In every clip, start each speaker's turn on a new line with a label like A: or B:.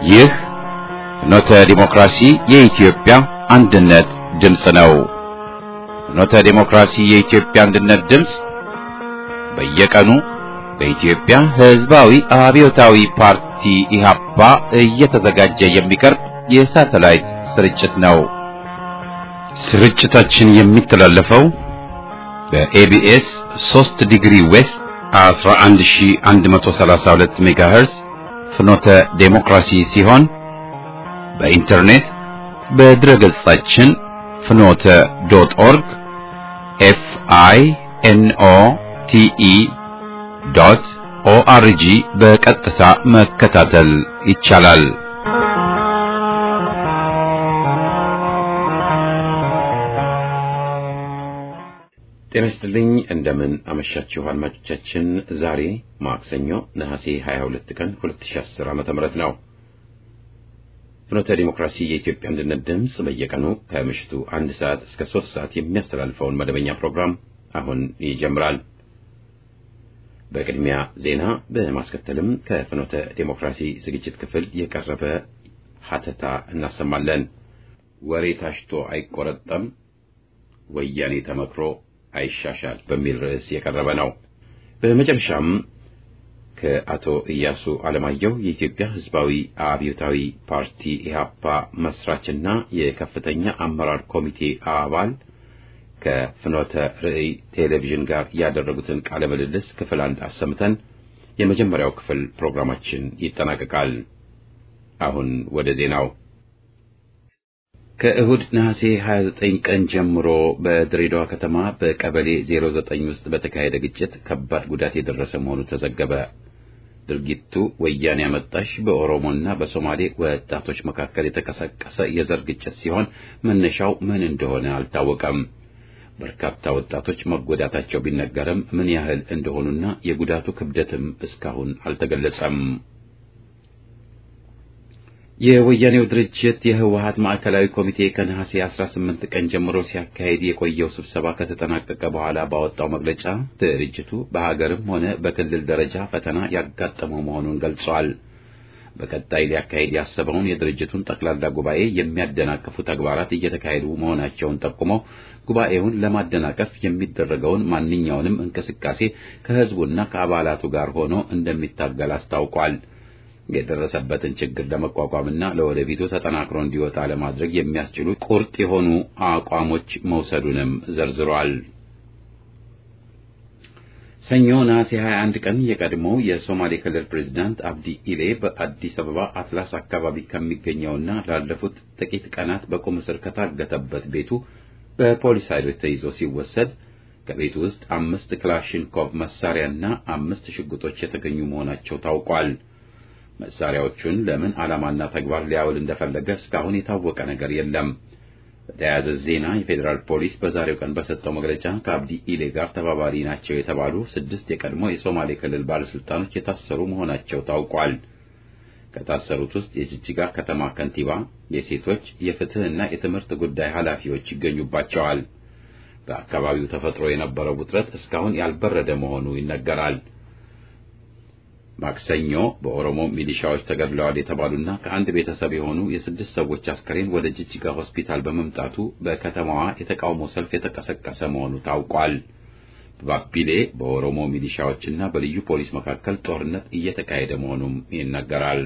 A: ይህ ፍኖተ ዲሞክራሲ የኢትዮጵያ አንድነት ድምፅ ነው። ፍኖተ ዲሞክራሲ የኢትዮጵያ አንድነት ድምፅ በየቀኑ በኢትዮጵያ ሕዝባዊ አብዮታዊ ፓርቲ ኢህአፓ እየተዘጋጀ የሚቀርብ የሳተላይት ስርጭት ነው። ስርጭታችን የሚተላለፈው በኤቢኤስ 3 ዲግሪ ዌስት 11132 ሜጋሄርዝ ፍኖተ ዴሞክራሲ ሲሆን በኢንተርኔት በድረ ገጻችን ፍኖተ ዶት ኦርግ ኤፍ አይ ኤን ኦ ቲ ኢ ዶት ኦአርጂ በቀጥታ መከታተል ይቻላል። ጤና ይስጥልኝ። እንደምን አመሻችሁ አድማጮቻችን። ዛሬ ማክሰኞ ነሐሴ 22 ቀን 2010 ዓ.ም ነው። ፍኖተ ዲሞክራሲ የኢትዮጵያ አንድነት ድምፅ በየቀኑ ከምሽቱ አንድ ሰዓት እስከ ሶስት ሰዓት የሚያስተላልፈውን መደበኛ ፕሮግራም አሁን ይጀምራል። በቅድሚያ ዜና፣ በማስከተልም ከፍኖተ ዲሞክራሲ ዝግጅት ክፍል የቀረበ ሀተታ እናሰማለን። ወሬ ታሽቶ አይቆረጠም፣ ወያኔ ተመክሮ አይሻሻል በሚል ርዕስ የቀረበ ነው። በመጨረሻም ከአቶ ኢያሱ አለማየሁ የኢትዮጵያ ሕዝባዊ አብዮታዊ ፓርቲ ኢህአፓ መስራችና የከፍተኛ አመራር ኮሚቴ አባል ከፍኖተ ርዕይ ቴሌቪዥን ጋር ያደረጉትን ቃለ ምልልስ ክፍል አንድ አሰምተን የመጀመሪያው ክፍል ፕሮግራማችን ይጠናቀቃል። አሁን ወደ ዜናው ከእሁድ ነሐሴ 29 ቀን ጀምሮ በድሬዳዋ ከተማ በቀበሌ 09 ውስጥ በተካሄደ ግጭት ከባድ ጉዳት የደረሰ መሆኑ ተዘገበ። ድርጊቱ ወያኔ አመጣሽ በኦሮሞና በሶማሌ ወጣቶች መካከል የተቀሰቀሰ የዘር ግጭት ሲሆን መነሻው ምን እንደሆነ አልታወቀም። በርካታ ወጣቶች መጎዳታቸው ቢነገርም ምን ያህል እንደሆኑና የጉዳቱ ክብደትም እስካሁን አልተገለጸም። የወያኔው ድርጅት የህወሀት ማዕከላዊ ኮሚቴ ከነሐሴ 18 ቀን ጀምሮ ሲያካሄድ የቆየው ስብሰባ ከተጠናቀቀ በኋላ ባወጣው መግለጫ ድርጅቱ በሀገርም ሆነ በክልል ደረጃ ፈተና ያጋጠመው መሆኑን ገልጿል። በቀጣይ ሊያካሄድ ያሰበውን የድርጅቱን ጠቅላላ ጉባኤ የሚያደናቅፉ ተግባራት እየተካሄዱ መሆናቸውን ጠቁሞ ጉባኤውን ለማደናቀፍ የሚደረገውን ማንኛውንም እንቅስቃሴ ከህዝቡና ከአባላቱ ጋር ሆኖ እንደሚታገል አስታውቋል። የደረሰበትን ችግር ለመቋቋምና ለወደፊቱ ተጠናክሮ እንዲወጣ ለማድረግ የሚያስችሉ ቁርጥ የሆኑ አቋሞች መውሰዱንም ዘርዝሯል። ሰኞ ነሐሴ 21 ቀን የቀድሞው የሶማሌ ክልል ፕሬዝዳንት አብዲ ኢሌ በአዲስ አበባ አትላስ አካባቢ ከሚገኘውና ላለፉት ጥቂት ቀናት በቁም እስር ከታገተበት ቤቱ በፖሊስ ኃይሎች ተይዞ ሲወሰድ ከቤቱ ውስጥ አምስት ክላሽንኮቭ መሳሪያና አምስት ሽጉጦች የተገኙ መሆናቸው ታውቋል። መሳሪያዎቹን ለምን ዓላማና ተግባር ሊያውል እንደፈለገ እስካሁን የታወቀ ነገር የለም። በተያያዘ ዜና የፌዴራል ፖሊስ በዛሬው ቀን በሰጠው መግለጫ ከአብዲ ኢሌ ጋር ተባባሪ ናቸው የተባሉ ስድስት የቀድሞ የሶማሌ ክልል ባለስልጣኖች የታሰሩ መሆናቸው ታውቋል። ከታሰሩት ውስጥ የጅጅጋ ከተማ ከንቲባ፣ የሴቶች የፍትህና የትምህርት ጉዳይ ኃላፊዎች ይገኙባቸዋል። በአካባቢው ተፈጥሮ የነበረው ውጥረት እስካሁን ያልበረደ መሆኑ ይነገራል። ማክሰኞ በኦሮሞ ሚሊሻዎች ተገድለዋል የተባሉና ከአንድ ቤተሰብ የሆኑ የስድስት ሰዎች አስከሬን ወደ ጅጅጋ ሆስፒታል በመምጣቱ በከተማዋ የተቃውሞ ሰልፍ የተቀሰቀሰ መሆኑ ታውቋል። በባቢሌ በኦሮሞ ሚሊሻዎችና በልዩ ፖሊስ መካከል ጦርነት እየተካሄደ መሆኑም ይነገራል።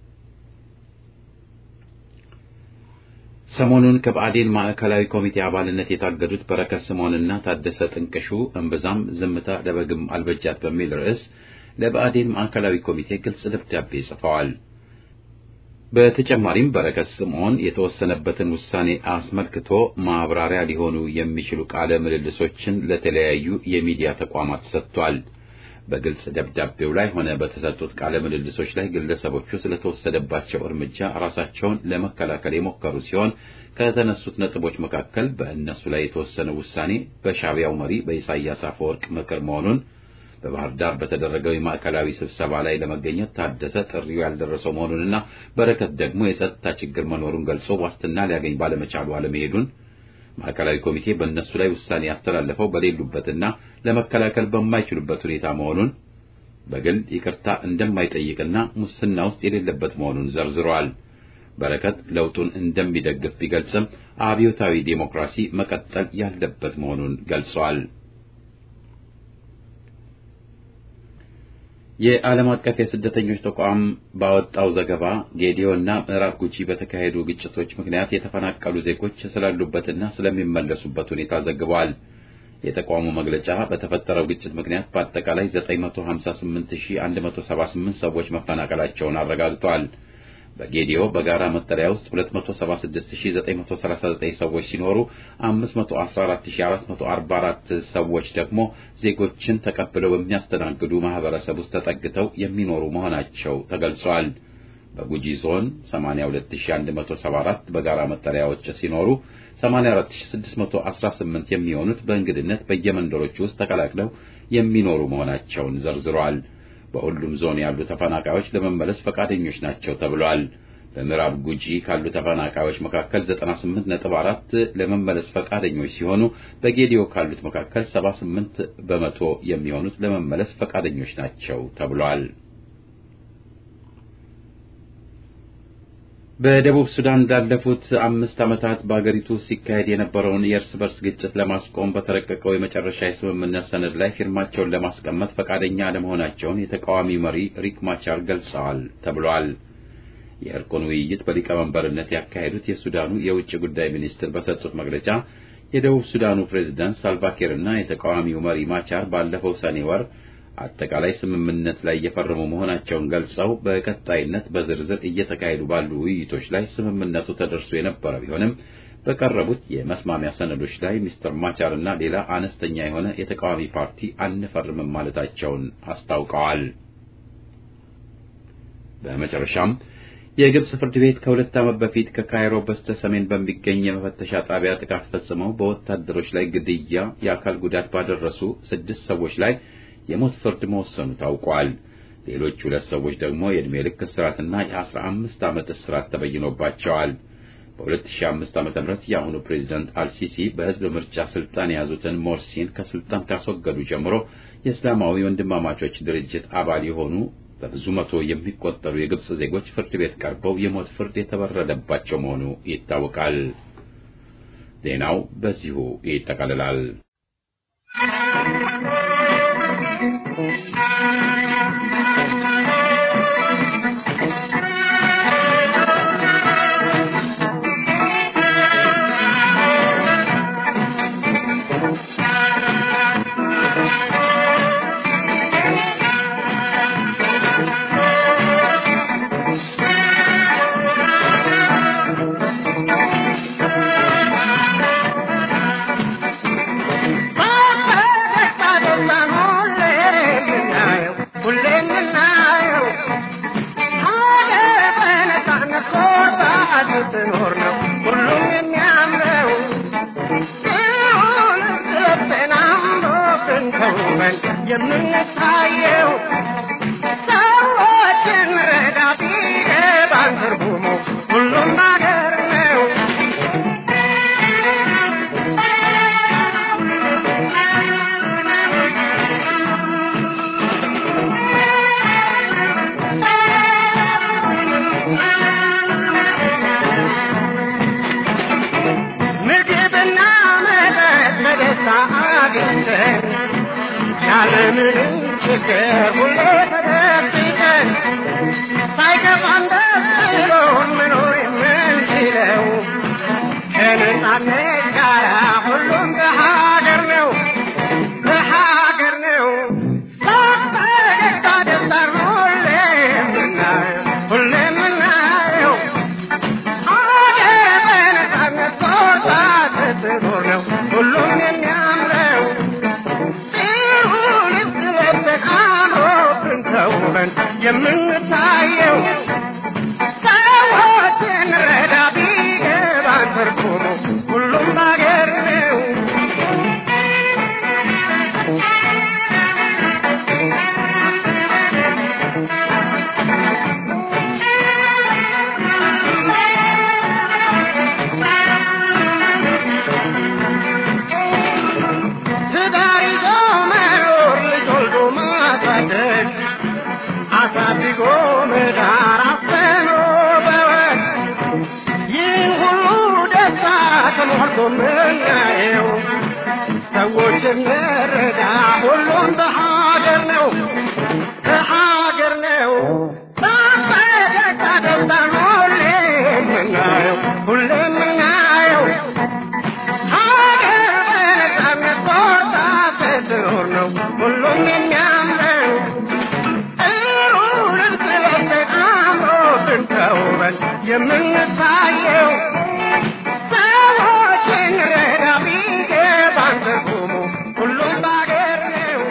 A: ሰሞኑን ከብአዴን ማዕከላዊ ኮሚቴ አባልነት የታገዱት በረከት ስምዖንና ታደሰ ጥንቅሹ እምብዛም ዝምታ ለበግም አልበጃት በሚል ርዕስ ለብአዴን ማዕከላዊ ኮሚቴ ግልጽ ደብዳቤ ጽፈዋል። በተጨማሪም በረከት ስምዖን የተወሰነበትን ውሳኔ አስመልክቶ ማብራሪያ ሊሆኑ የሚችሉ ቃለ ምልልሶችን ለተለያዩ የሚዲያ ተቋማት ሰጥቷል። በግልጽ ደብዳቤው ላይ ሆነ በተሰጡት ቃለ ምልልሶች ላይ ግለሰቦቹ ስለተወሰደባቸው እርምጃ ራሳቸውን ለመከላከል የሞከሩ ሲሆን ከተነሱት ነጥቦች መካከል በእነሱ ላይ የተወሰነ ውሳኔ በሻዕቢያው መሪ በኢሳያስ አፈወርቅ ምክር መሆኑን በባህር ዳር በተደረገው የማዕከላዊ ስብሰባ ላይ ለመገኘት ታደሰ ጥሪው ያልደረሰው መሆኑንና በረከት ደግሞ የጸጥታ ችግር መኖሩን ገልጾ ዋስትና ሊያገኝ ባለመቻሉ አለመሄዱን ማዕከላዊ ኮሚቴ በእነሱ ላይ ውሳኔ ያስተላለፈው በሌሉበትና ለመከላከል በማይችሉበት ሁኔታ መሆኑን በግል ይቅርታ እንደማይጠይቅና ሙስና ውስጥ የሌለበት መሆኑን ዘርዝሯል። በረከት ለውጡን እንደሚደግፍ ቢገልጽም አብዮታዊ ዴሞክራሲ መቀጠል ያለበት መሆኑን ገልጿል። የዓለም አቀፍ የስደተኞች ተቋም ባወጣው ዘገባ ጌዲዮና ምዕራብ ጉጂ በተካሄዱ ግጭቶች ምክንያት የተፈናቀሉ ዜጎች ስላሉበትና ስለሚመለሱበት ሁኔታ ዘግቧል። የተቋሙ መግለጫ በተፈጠረው ግጭት ምክንያት በአጠቃላይ 958178 ሰዎች መፈናቀላቸውን አረጋግጧል። በጌዲዮ በጋራ መጠለያ ውስጥ 276939 ሰዎች ሲኖሩ 514444 ሰዎች ደግሞ ዜጎችን ተቀብለው በሚያስተናግዱ ማህበረሰብ ውስጥ ተጠግተው የሚኖሩ መሆናቸው ተገልጿል። በጉጂ ዞን 82174 በጋራ መጠለያዎች ሲኖሩ 84618 የሚሆኑት በእንግድነት በየመንደሮች ውስጥ ተቀላቅለው የሚኖሩ መሆናቸውን ዘርዝሯል። በሁሉም ዞን ያሉ ተፈናቃዮች ለመመለስ ፈቃደኞች ናቸው ተብሏል። በምዕራብ ጉጂ ካሉ ተፈናቃዮች መካከል 98.4 ለመመለስ ፈቃደኞች ሲሆኑ በጌዲዮ ካሉት መካከል 78 በመቶ የሚሆኑት ለመመለስ ፈቃደኞች ናቸው ተብሏል። በደቡብ ሱዳን ላለፉት አምስት ዓመታት በአገሪቱ ሲካሄድ የነበረውን የእርስ በርስ ግጭት ለማስቆም በተረቀቀው የመጨረሻ የስምምነት ሰነድ ላይ ፊርማቸውን ለማስቀመጥ ፈቃደኛ አለመሆናቸውን የተቃዋሚ መሪ ሪክ ማቻር ገልጸዋል ተብሏል። የእርቁን ውይይት በሊቀመንበርነት ያካሄዱት የሱዳኑ የውጭ ጉዳይ ሚኒስትር በሰጡት መግለጫ የደቡብ ሱዳኑ ፕሬዝዳንት ሳልቫኪር እና የተቃዋሚው መሪ ማቻር ባለፈው ሰኔ ወር አጠቃላይ ስምምነት ላይ የፈረሙ መሆናቸውን ገልጸው በቀጣይነት በዝርዝር እየተካሄዱ ባሉ ውይይቶች ላይ ስምምነቱ ተደርሶ የነበረ ቢሆንም በቀረቡት የመስማሚያ ሰነዶች ላይ ሚስተር ማቻር እና ሌላ አነስተኛ የሆነ የተቃዋሚ ፓርቲ አንፈርምም ማለታቸውን አስታውቀዋል። በመጨረሻም የግብጽ ፍርድ ቤት ከሁለት ዓመት በፊት ከካይሮ በስተ ሰሜን በሚገኝ የመፈተሻ ጣቢያ ጥቃት ፈጽመው በወታደሮች ላይ ግድያ፣ የአካል ጉዳት ባደረሱ ስድስት ሰዎች ላይ የሞት ፍርድ መወሰኑ ታውቋል። ሌሎች ሁለት ሰዎች ደግሞ የዕድሜ ልክ እስራትና የአስራ አምስት ዓመት እስራት ተበይኖባቸዋል። በ2005 ዓ.ም የአሁኑ ፕሬዚዳንት አልሲሲ በሕዝብ ምርጫ ስልጣን የያዙትን ሞርሲን ከስልጣን ካስወገዱ ጀምሮ የእስላማዊ ወንድማማቾች ድርጅት አባል የሆኑ በብዙ መቶ የሚቆጠሩ የግብጽ ዜጎች ፍርድ ቤት ቀርበው የሞት ፍርድ የተበረደባቸው መሆኑ ይታወቃል። ዜናው በዚሁ ይጠቃልላል።
B: የምንታየው ሰዎችን ረዳ ቢገባን ትርጉሙ ሁሉም ባገር ነው። የምናየው ሰዎች እንረዳ ሁሉም በሀገር ነው በሀገር ነው በፈገግታ ደስታን ሁሌ የምናየው ሁሌ የምናየው ሀገር በነጻነት ቆርጣ ስትኖር ነው ሁሉም የሚያምረው ጥሩ ልብስ ለብሰን አምሮብን ተውበን የምንታየው ሰዎችን ረዳ ቢገባን ትርጉሙ ሁሉም በአገር ነው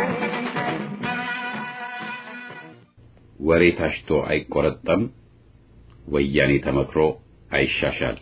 A: ወሬ ታሽቶ አይቆረጠም፣ ወያኔ ተመክሮ አይሻሻል።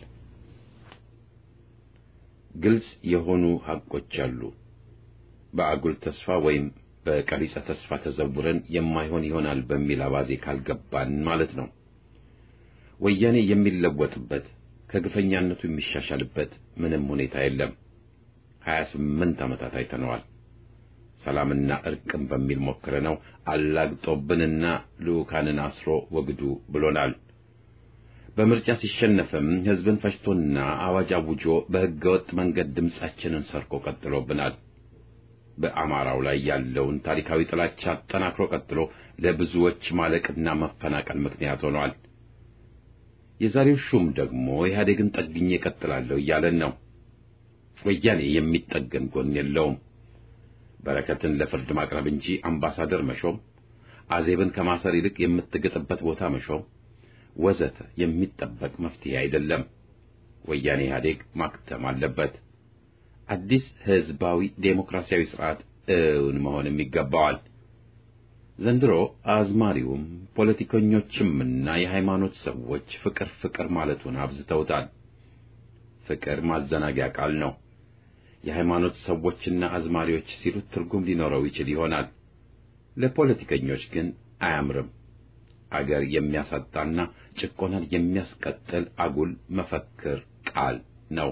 A: ግልጽ የሆኑ ሐቆች አሉ። በአጉል ተስፋ ወይም በቀሪጸ ተስፋ ተዘውረን የማይሆን ይሆናል በሚል አባዜ ካልገባን ማለት ነው። ወያኔ የሚለወጥበት ከግፈኛነቱ የሚሻሻልበት ምንም ሁኔታ የለም። ሀያ ስምንት ዓመታት አይተነዋል። ሰላምና እርቅም በሚል ሞክረነው አላግጦብንና ልዑካንን አስሮ ወግዱ ብሎናል። በምርጫ ሲሸነፍም ሕዝብን ፈጅቶና አዋጅ አውጆ በሕገወጥ መንገድ ድምፃችንን ሰርቆ ቀጥሎብናል። በአማራው ላይ ያለውን ታሪካዊ ጥላቻ አጠናክሮ ቀጥሎ ለብዙዎች ማለቅና መፈናቀል ምክንያት ሆኗል። የዛሬው ሹም ደግሞ ኢህአዴግን ጠግኜ እቀጥላለሁ እያለን ነው። ወያኔ የሚጠገን ጎን የለውም። በረከትን ለፍርድ ማቅረብ እንጂ አምባሳደር መሾም፣ አዜብን ከማሰር ይልቅ የምትግጥበት ቦታ መሾም ወዘተ የሚጠበቅ መፍትሄ አይደለም። ወያኔ ኢህአዴግ ማክተም አለበት። አዲስ ህዝባዊ ዴሞክራሲያዊ ስርዓት እውን መሆንም ይገባዋል። ዘንድሮ አዝማሪውም ፖለቲከኞችምና የሃይማኖት ሰዎች ፍቅር ፍቅር ማለቱን አብዝተውታል። ፍቅር ማዘናጊያ ቃል ነው። የሃይማኖት ሰዎችና አዝማሪዎች ሲሉት ትርጉም ሊኖረው ይችል ይሆናል። ለፖለቲከኞች ግን አያምርም። አገር የሚያሳጣና ጭቆናን የሚያስቀጥል አጉል መፈክር ቃል ነው።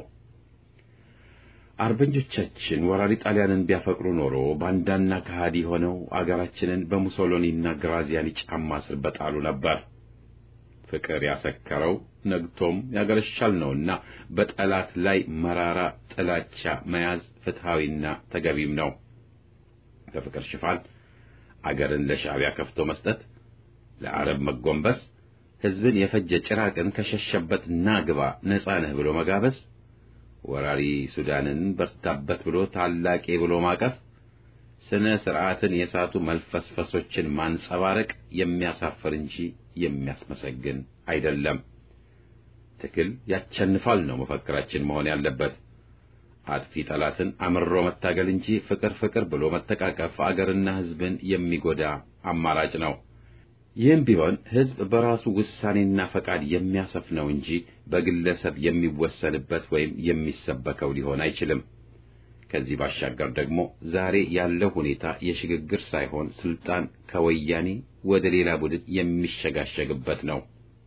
A: አርበኞቻችን ወራሪ ጣሊያንን ቢያፈቅሩ ኖሮ ባንዳና ከሃዲ ሆነው አገራችንን በሙሶሎኒና ግራዚያኒ ጫማ ስር በጣሉ ነበር። ፍቅር ያሰከረው ነግቶም ያገረሻል ነውና በጠላት ላይ መራራ ጥላቻ መያዝ ፍትሐዊና ተገቢም ነው። በፍቅር ሽፋን አገርን ለሻዕቢያ ከፍቶ መስጠት፣ ለአረብ መጎንበስ፣ ሕዝብን የፈጀ ጭራቅን ከሸሸበት ና ግባ ነጻ ነህ ብሎ መጋበዝ ወራሪ ሱዳንን በርታበት ብሎ ታላቄ ብሎ ማቀፍ፣ ስነ ስርዓትን የሳቱ መልፈስፈሶችን ማንጸባረቅ የሚያሳፍር እንጂ የሚያስመሰግን አይደለም። ትግል ያቸንፋል ነው መፈክራችን መሆን ያለበት። አጥፊ ጠላትን አምሮ መታገል እንጂ ፍቅር ፍቅር ብሎ መተቃቀፍ አገርና ሕዝብን የሚጎዳ አማራጭ ነው። ይህም ቢሆን ሕዝብ በራሱ ውሳኔና ፈቃድ የሚያሰፍነው እንጂ በግለሰብ የሚወሰንበት ወይም የሚሰበከው ሊሆን አይችልም። ከዚህ ባሻገር ደግሞ ዛሬ ያለው ሁኔታ የሽግግር ሳይሆን ስልጣን ከወያኔ ወደ ሌላ ቡድን የሚሸጋሸግበት ነው።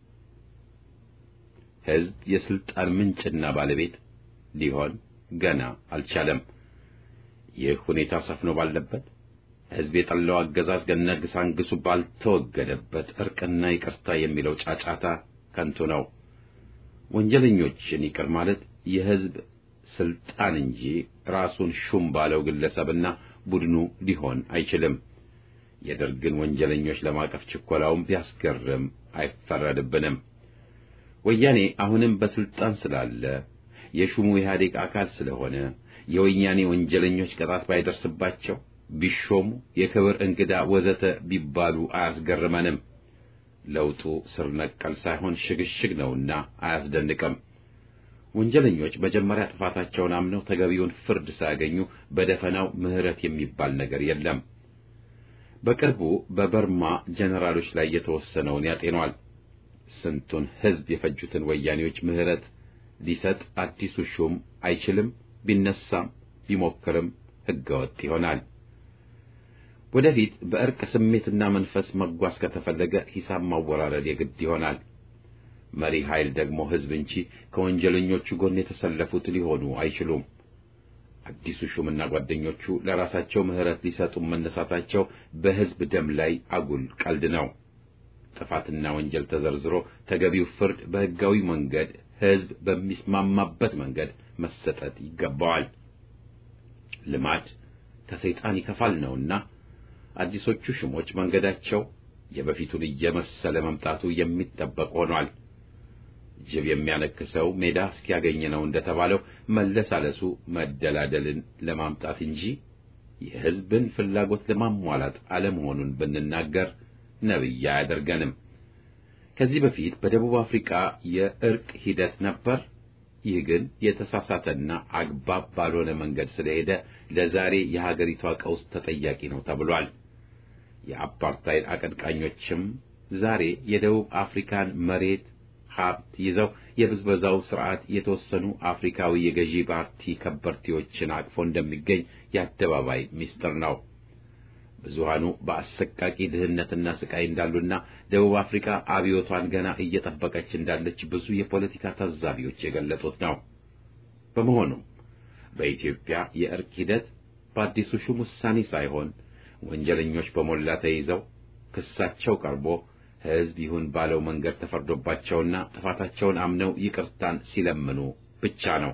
A: ሕዝብ የስልጣን ምንጭና ባለቤት ሊሆን ገና አልቻለም። ይህ ሁኔታ ሰፍኖ ባለበት ሕዝብ የጠላው አገዛዝ ገነግሳንግሱ ባልተወገደበት እርቅና ይቅርታ የሚለው ጫጫታ ከንቱ ነው። ወንጀለኞችን ይቅር ማለት የሕዝብ ስልጣን እንጂ ራሱን ሹም ባለው ግለሰብና ቡድኑ ሊሆን አይችልም። የደርግን ወንጀለኞች ለማቀፍ ችኮላውን ቢያስገርም አይፈረድብንም። ወያኔ አሁንም በስልጣን ስላለ የሹሙ ኢህአዴግ አካል ስለሆነ የወያኔ ወንጀለኞች ቅጣት ባይደርስባቸው ቢሾሙ የክብር እንግዳ ወዘተ ቢባሉ አያስገርመንም። ለውጡ ስር ነቀል ሳይሆን ሽግሽግ ነውና አያስደንቅም። ወንጀለኞች መጀመሪያ ጥፋታቸውን አምነው ተገቢውን ፍርድ ሳያገኙ በደፈናው ምሕረት የሚባል ነገር የለም። በቅርቡ በበርማ ጀነራሎች ላይ የተወሰነውን ያጤኗል። ስንቱን ሕዝብ የፈጁትን ወያኔዎች ምሕረት ሊሰጥ አዲሱ ሹም አይችልም። ቢነሳም ቢሞክርም ሕገወጥ ይሆናል። ወደፊት በእርቅ ስሜትና መንፈስ መጓዝ ከተፈለገ ሂሳብ ማወራረድ የግድ ይሆናል። መሪ ኃይል ደግሞ ሕዝብ እንጂ ከወንጀለኞቹ ጎን የተሰለፉት ሊሆኑ አይችሉም። አዲሱ ሹምና ጓደኞቹ ለራሳቸው ምሕረት ሊሰጡ መነሳታቸው በሕዝብ ደም ላይ አጉል ቀልድ ነው። ጥፋትና ወንጀል ተዘርዝሮ ተገቢው ፍርድ በሕጋዊ መንገድ ሕዝብ በሚስማማበት መንገድ መሰጠት ይገባዋል። ልማድ ከሰይጣን ይከፋል ነውና አዲሶቹ ሹሞች መንገዳቸው የበፊቱን እየመሰለ መምጣቱ የሚጠበቅ ሆኗል። ጅብ የሚያነክሰው ሜዳ እስኪያገኝ ነው እንደተባለው መለሳለሱ መደላደልን ለማምጣት እንጂ የሕዝብን ፍላጎት ለማሟላት አለመሆኑን ብንናገር ነብይ አያደርገንም። ከዚህ በፊት በደቡብ አፍሪካ የእርቅ ሂደት ነበር። ይህ ግን የተሳሳተና አግባብ ባልሆነ መንገድ ስለሄደ ለዛሬ የሀገሪቷ ቀውስ ተጠያቂ ነው ተብሏል። የአፓርታይድ አቀንቃኞችም ዛሬ የደቡብ አፍሪካን መሬት ሀብት ይዘው የብዝበዛው ስርዓት የተወሰኑ አፍሪካዊ የገዢ ፓርቲ ከበርቴዎችን አቅፎ እንደሚገኝ የአደባባይ ምስጢር ነው። ብዙሃኑ በአሰቃቂ ድህነትና ስቃይ እንዳሉና ደቡብ አፍሪካ አብዮቷን ገና እየጠበቀች እንዳለች ብዙ የፖለቲካ ታዛቢዎች የገለጹት ነው። በመሆኑም በኢትዮጵያ የእርቅ ሂደት በአዲሱ ሹም ውሳኔ ሳይሆን ወንጀለኞች በሞላ ተይዘው ክሳቸው ቀርቦ ሕዝብ ይሁን ባለው መንገድ ተፈርዶባቸውና ጥፋታቸውን አምነው ይቅርታን ሲለምኑ ብቻ ነው።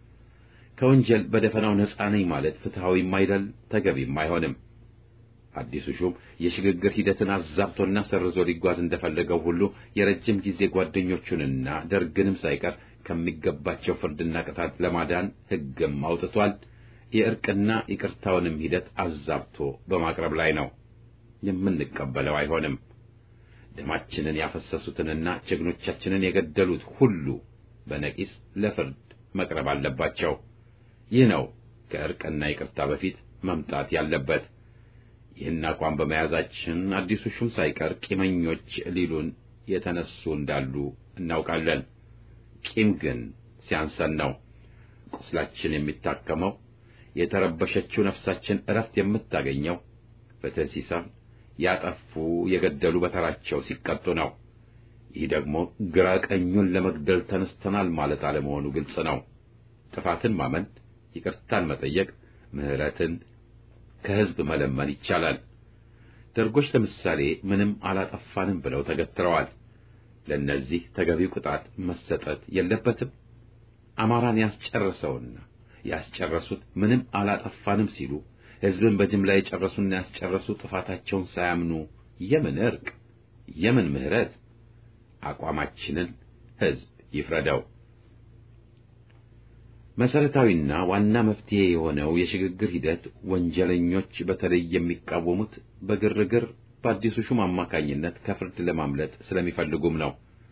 A: ከወንጀል በደፈናው ነጻ ነኝ ማለት ፍትሐዊም አይደል፣ ተገቢም አይሆንም። አዲሱ ሹም የሽግግር ሂደትን አዛብቶና ሰርዞ ሊጓዝ እንደፈለገው ሁሉ የረጅም ጊዜ ጓደኞቹንና ደርግንም ሳይቀር ከሚገባቸው ፍርድና ቅጣት ለማዳን ሕግም አውጥቷል። የእርቅና ይቅርታውንም ሂደት አዛብቶ በማቅረብ ላይ ነው። የምንቀበለው አይሆንም። ደማችንን ያፈሰሱትንና ጀግኖቻችንን የገደሉት ሁሉ በነቂስ ለፍርድ መቅረብ አለባቸው። ይህ ነው ከእርቅና ይቅርታ በፊት መምጣት ያለበት። ይህን አቋም በመያዛችን አዲሱ ሹም ሳይቀር ቂመኞች ሊሉን የተነሱ እንዳሉ እናውቃለን። ቂም ግን ሲያንሰን ነው። ቁስላችን የሚታከመው የተረበሸችው ነፍሳችን እረፍት የምታገኘው ፍትሕ ሲሰፍን ያጠፉ የገደሉ በተራቸው ሲቀጡ ነው። ይህ ደግሞ ግራ ቀኙን ለመግደል ተነስተናል ማለት አለመሆኑ ግልጽ ነው። ጥፋትን ማመን፣ ይቅርታን መጠየቅ፣ ምሕረትን ከሕዝብ መለመን ይቻላል። ደርጎች ለምሳሌ ምንም አላጠፋንም ብለው ተገትረዋል። ለእነዚህ ተገቢው ቅጣት መሰጠት የለበትም። አማራን ያስጨረሰውና ያስጨረሱት ምንም አላጠፋንም ሲሉ ሕዝብን በጅምላ የጨረሱና ያስጨረሱ ጥፋታቸውን ሳያምኑ የምን እርቅ የምን ምሕረት? አቋማችንን ሕዝብ ይፍረደው። መሰረታዊና ዋና መፍትሄ የሆነው የሽግግር ሂደት ወንጀለኞች በተለይ የሚቃወሙት በግርግር በአዲሱ ሹም አማካኝነት ከፍርድ ለማምለጥ ስለሚፈልጉም ነው።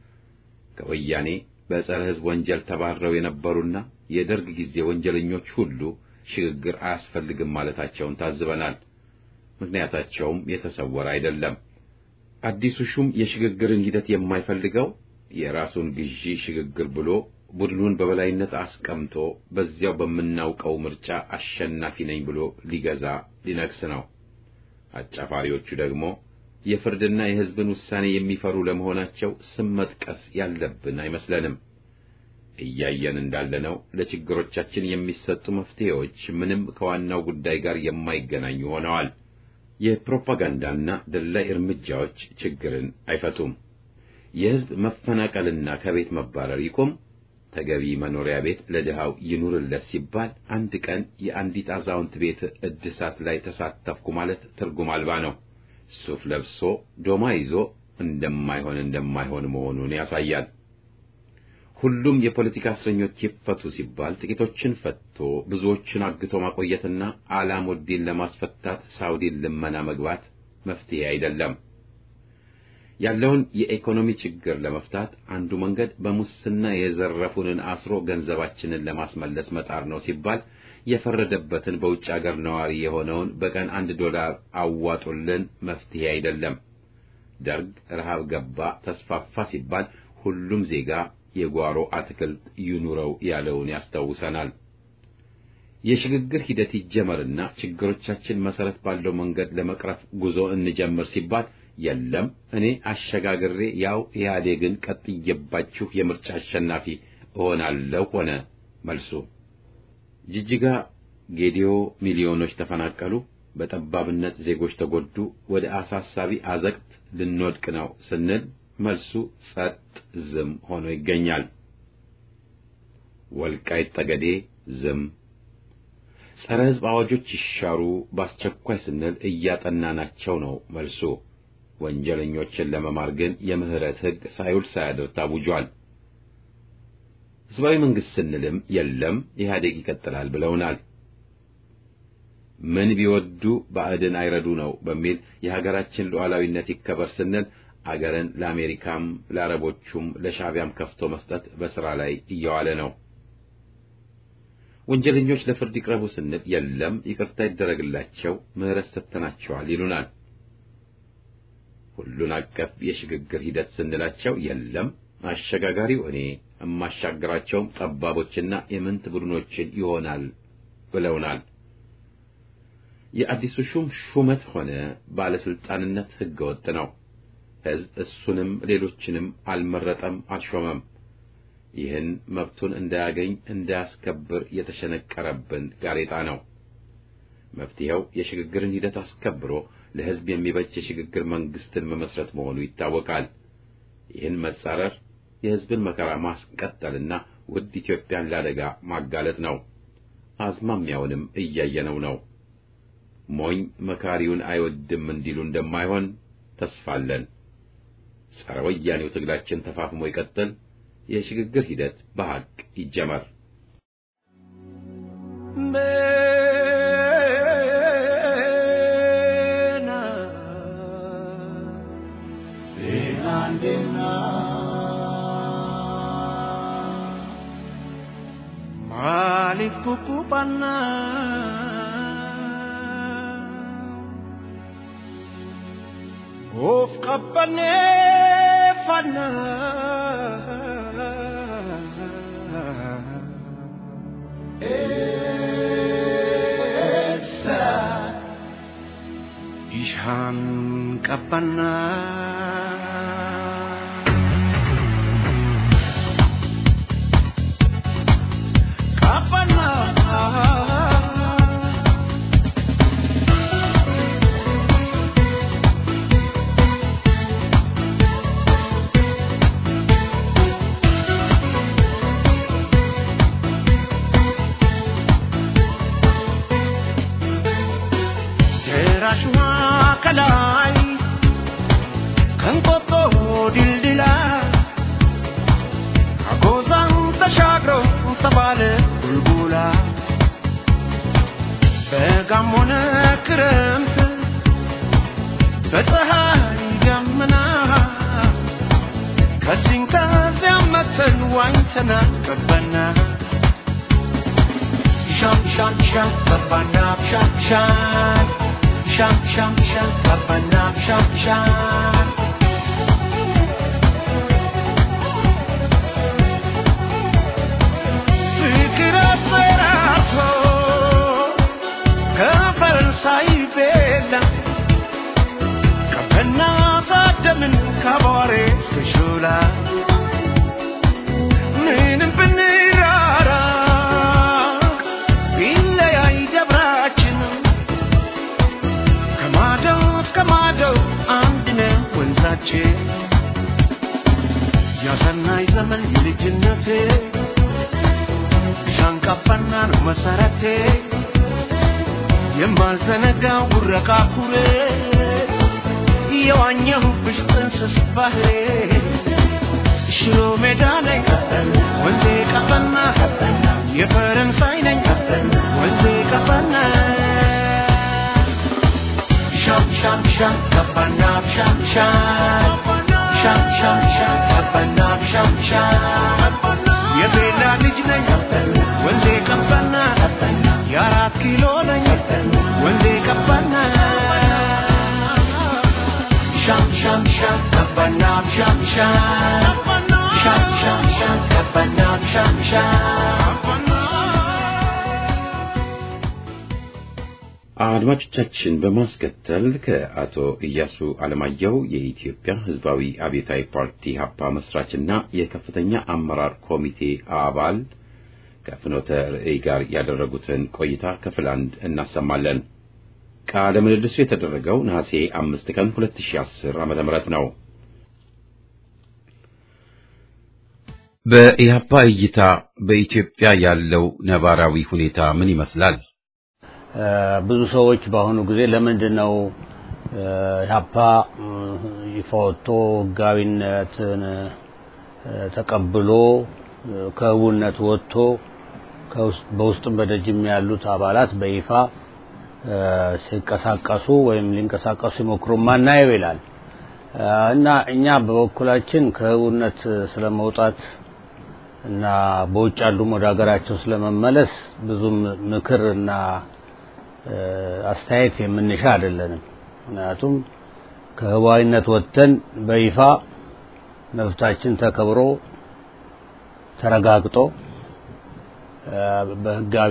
A: ከወያኔ በጸረ ሕዝብ ወንጀል ተባረው የነበሩና የደርግ ጊዜ ወንጀለኞች ሁሉ ሽግግር አያስፈልግም ማለታቸውን ታዝበናል። ምክንያታቸውም የተሰወረ አይደለም። አዲሱ ሹም የሽግግርን ሂደት የማይፈልገው የራሱን ግዢ ሽግግር ብሎ ቡድኑን በበላይነት አስቀምጦ በዚያው በምናውቀው ምርጫ አሸናፊ ነኝ ብሎ ሊገዛ ሊነግስ ነው። አጫፋሪዎቹ ደግሞ የፍርድና የሕዝብን ውሳኔ የሚፈሩ ለመሆናቸው ስም መጥቀስ ያለብን አይመስለንም። እያየን እንዳለነው ለችግሮቻችን የሚሰጡ መፍትሄዎች ምንም ከዋናው ጉዳይ ጋር የማይገናኙ ሆነዋል። የፕሮፓጋንዳና ደላይ እርምጃዎች ችግርን አይፈቱም። የሕዝብ መፈናቀልና ከቤት መባረር ይቁም፣ ተገቢ መኖሪያ ቤት ለድሃው ይኑርለት ሲባል አንድ ቀን የአንዲት አዛውንት ቤት እድሳት ላይ ተሳተፍኩ ማለት ትርጉም አልባ ነው። ሱፍ ለብሶ ዶማ ይዞ እንደማይሆን እንደማይሆን መሆኑን ያሳያል። ሁሉም የፖለቲካ እስረኞች ይፈቱ ሲባል ጥቂቶችን ፈቶ ብዙዎችን አግቶ ማቆየትና አላሙዲን ለማስፈታት ሳውዲን ልመና መግባት መፍትሄ አይደለም። ያለውን የኢኮኖሚ ችግር ለመፍታት አንዱ መንገድ በሙስና የዘረፉንን አስሮ ገንዘባችንን ለማስመለስ መጣር ነው ሲባል የፈረደበትን በውጭ አገር ነዋሪ የሆነውን በቀን አንድ ዶላር አዋጡልን መፍትሄ አይደለም። ደርግ ረሃብ ገባ ተስፋፋ ሲባል ሁሉም ዜጋ የጓሮ አትክልት ይኑረው ያለውን ያስታውሰናል። የሽግግር ሂደት ይጀመርና ችግሮቻችን መሰረት ባለው መንገድ ለመቅረፍ ጉዞ እንጀምር ሲባል የለም እኔ አሸጋግሬ ያው ኢህአዴግን ቀጥዬባችሁ የምርጫ አሸናፊ እሆናለሁ ሆነ መልሱ። ጅጅጋ፣ ጌዲዮ ሚሊዮኖች ተፈናቀሉ፣ በጠባብነት ዜጎች ተጎዱ፣ ወደ አሳሳቢ አዘቅት ልንወድቅ ነው ስንል መልሱ ጸጥ ዝም ሆኖ ይገኛል። ወልቃይት ጠገዴ ዝም። ጸረ ሕዝብ አዋጆች ይሻሩ በአስቸኳይ ስንል እያጠናናቸው ነው መልሱ። ወንጀለኞችን ለመማር ግን የምህረት ሕግ ሳይውል ሳያድር ታውጇል። ሕዝባዊ መንግሥት ስንልም የለም ኢህአዴግ ይቀጥላል ብለውናል። ምን ቢወዱ ባዕድን አይረዱ ነው በሚል የሀገራችን ሉዓላዊነት ይከበር ስንል አገርን ለአሜሪካም ለአረቦቹም ለሻዕቢያም ከፍቶ መስጠት በሥራ ላይ እየዋለ ነው። ወንጀለኞች ለፍርድ ይቅረቡ ስንል የለም ይቅርታ ይደረግላቸው ምህረት ሰጥተናቸዋል ይሉናል። ሁሉን አቀፍ የሽግግር ሂደት ስንላቸው የለም አሸጋጋሪው እኔ የማሻግራቸውም ጠባቦችና የምንት ቡድኖችን ይሆናል ብለውናል። የአዲሱ ሹም ሹመት ሆነ ባለስልጣንነት ሕገወጥ ነው። ሕዝብ እሱንም ሌሎችንም አልመረጠም፣ አልሾመም። ይህን መብቱን እንዳያገኝ እንዳያስከብር የተሸነቀረብን ጋሬጣ ነው። መፍትሄው የሽግግርን ሂደት አስከብሮ ለሕዝብ የሚበጅ የሽግግር መንግስትን መመስረት መሆኑ ይታወቃል። ይህን መጻረር የሕዝብን መከራ ማስቀጠልና ውድ ኢትዮጵያን ለአደጋ ማጋለጥ ነው። አዝማሚያውንም እያየነው ነው። ሞኝ መካሪውን አይወድም እንዲሉ እንደማይሆን ተስፋለን። ጸረ ወያኔው ትግላችን ተፋፍሞ ይቀጥል። የሽግግር ሂደት በሐቅ ይጀመር።
B: Maaliif kukkuphannaa of qabbanneeffannaa eessa bishaan qabbannaa. ደራሽዋ ከላይ ከንቆጦ ድልድላ አጎዛን ተሻግሮ ተባለ ቡልቡላ በጋም ሆነ ክረምት በፀሐይ ደመና ከዚህም ከዚያም መተን ዋኝተና ገባና ሻም ሻም ሻም ገባና ሻም ሻም ሻም ሻም ሻም ገባና ሻም ሻም ፍቅር አሰራርቶ ከፈረንሳይ ቤላ ቀበና ታደምን ከቧሬ እስከ ሾላ ምንም ብንራራ ቢለያይ ደብራችን ከማደው እስከ ማደው አንድ ነው ወንዛችን ያሰናይ ዘመን የልጅነቴ ሻንቃባና ነው መሰረቴ የማልዘነጋው ጉረቃ ኩሬ የዋኘሁብሽ ጥንስስ ባህሬ ሽሮ ሜዳ ነኝ ወንዜ ቀበና የፈረንሳይ ነኝ ወንዜ ቀበና ሻም ሻም ሻም ቀበና ሻም ሻም ሻም ሻም ሻም ቀበና ሻም ሻም የቤላ ልጅ ነኝ ወንዜ ቀበና የአራት ኪሎ ነኝ ወንዜ ቀበና ሻም ሻም ሻም ቀበና ሻም ሻም ሻም ሻም ሻም ቀበና ሻም ሻም
A: አድማጮቻችን በማስከተል ከአቶ ኢያሱ አለማየሁ የኢትዮጵያ ሕዝባዊ አብዮታዊ ፓርቲ ሀፓ መስራችና የከፍተኛ አመራር ኮሚቴ አባል ከፍኖተ ርዕይ ጋር ያደረጉትን ቆይታ ክፍል አንድ እናሰማለን። ቃለ ምልልሱ የተደረገው ነሐሴ አምስት ቀን 2010 ዓመተ ምህረት ነው። በኢህአፓ እይታ በኢትዮጵያ ያለው ነባራዊ ሁኔታ ምን ይመስላል?
C: ብዙ ሰዎች በአሁኑ ጊዜ ለምንድን ነው ኢህአፓ ይፋ ወጥቶ ህጋዊነትን ተቀብሎ ከህቡነት ወጥቶ በውስጥም በደጅም ያሉት አባላት በይፋ ሲንቀሳቀሱ ወይም ሊንቀሳቀሱ ሲሞክሩ ማናየው ይላል እና እኛ በበኩላችን ከህቡነት ስለመውጣት እና በውጭ ያሉም ወደ ሀገራቸው ስለመመለስ ብዙም ምክር እና አስተያየት የምንሻ አይደለንም። ምክንያቱም ከህባዊነት ወጥተን በይፋ መብታችን ተከብሮ ተረጋግጦ በህጋዊ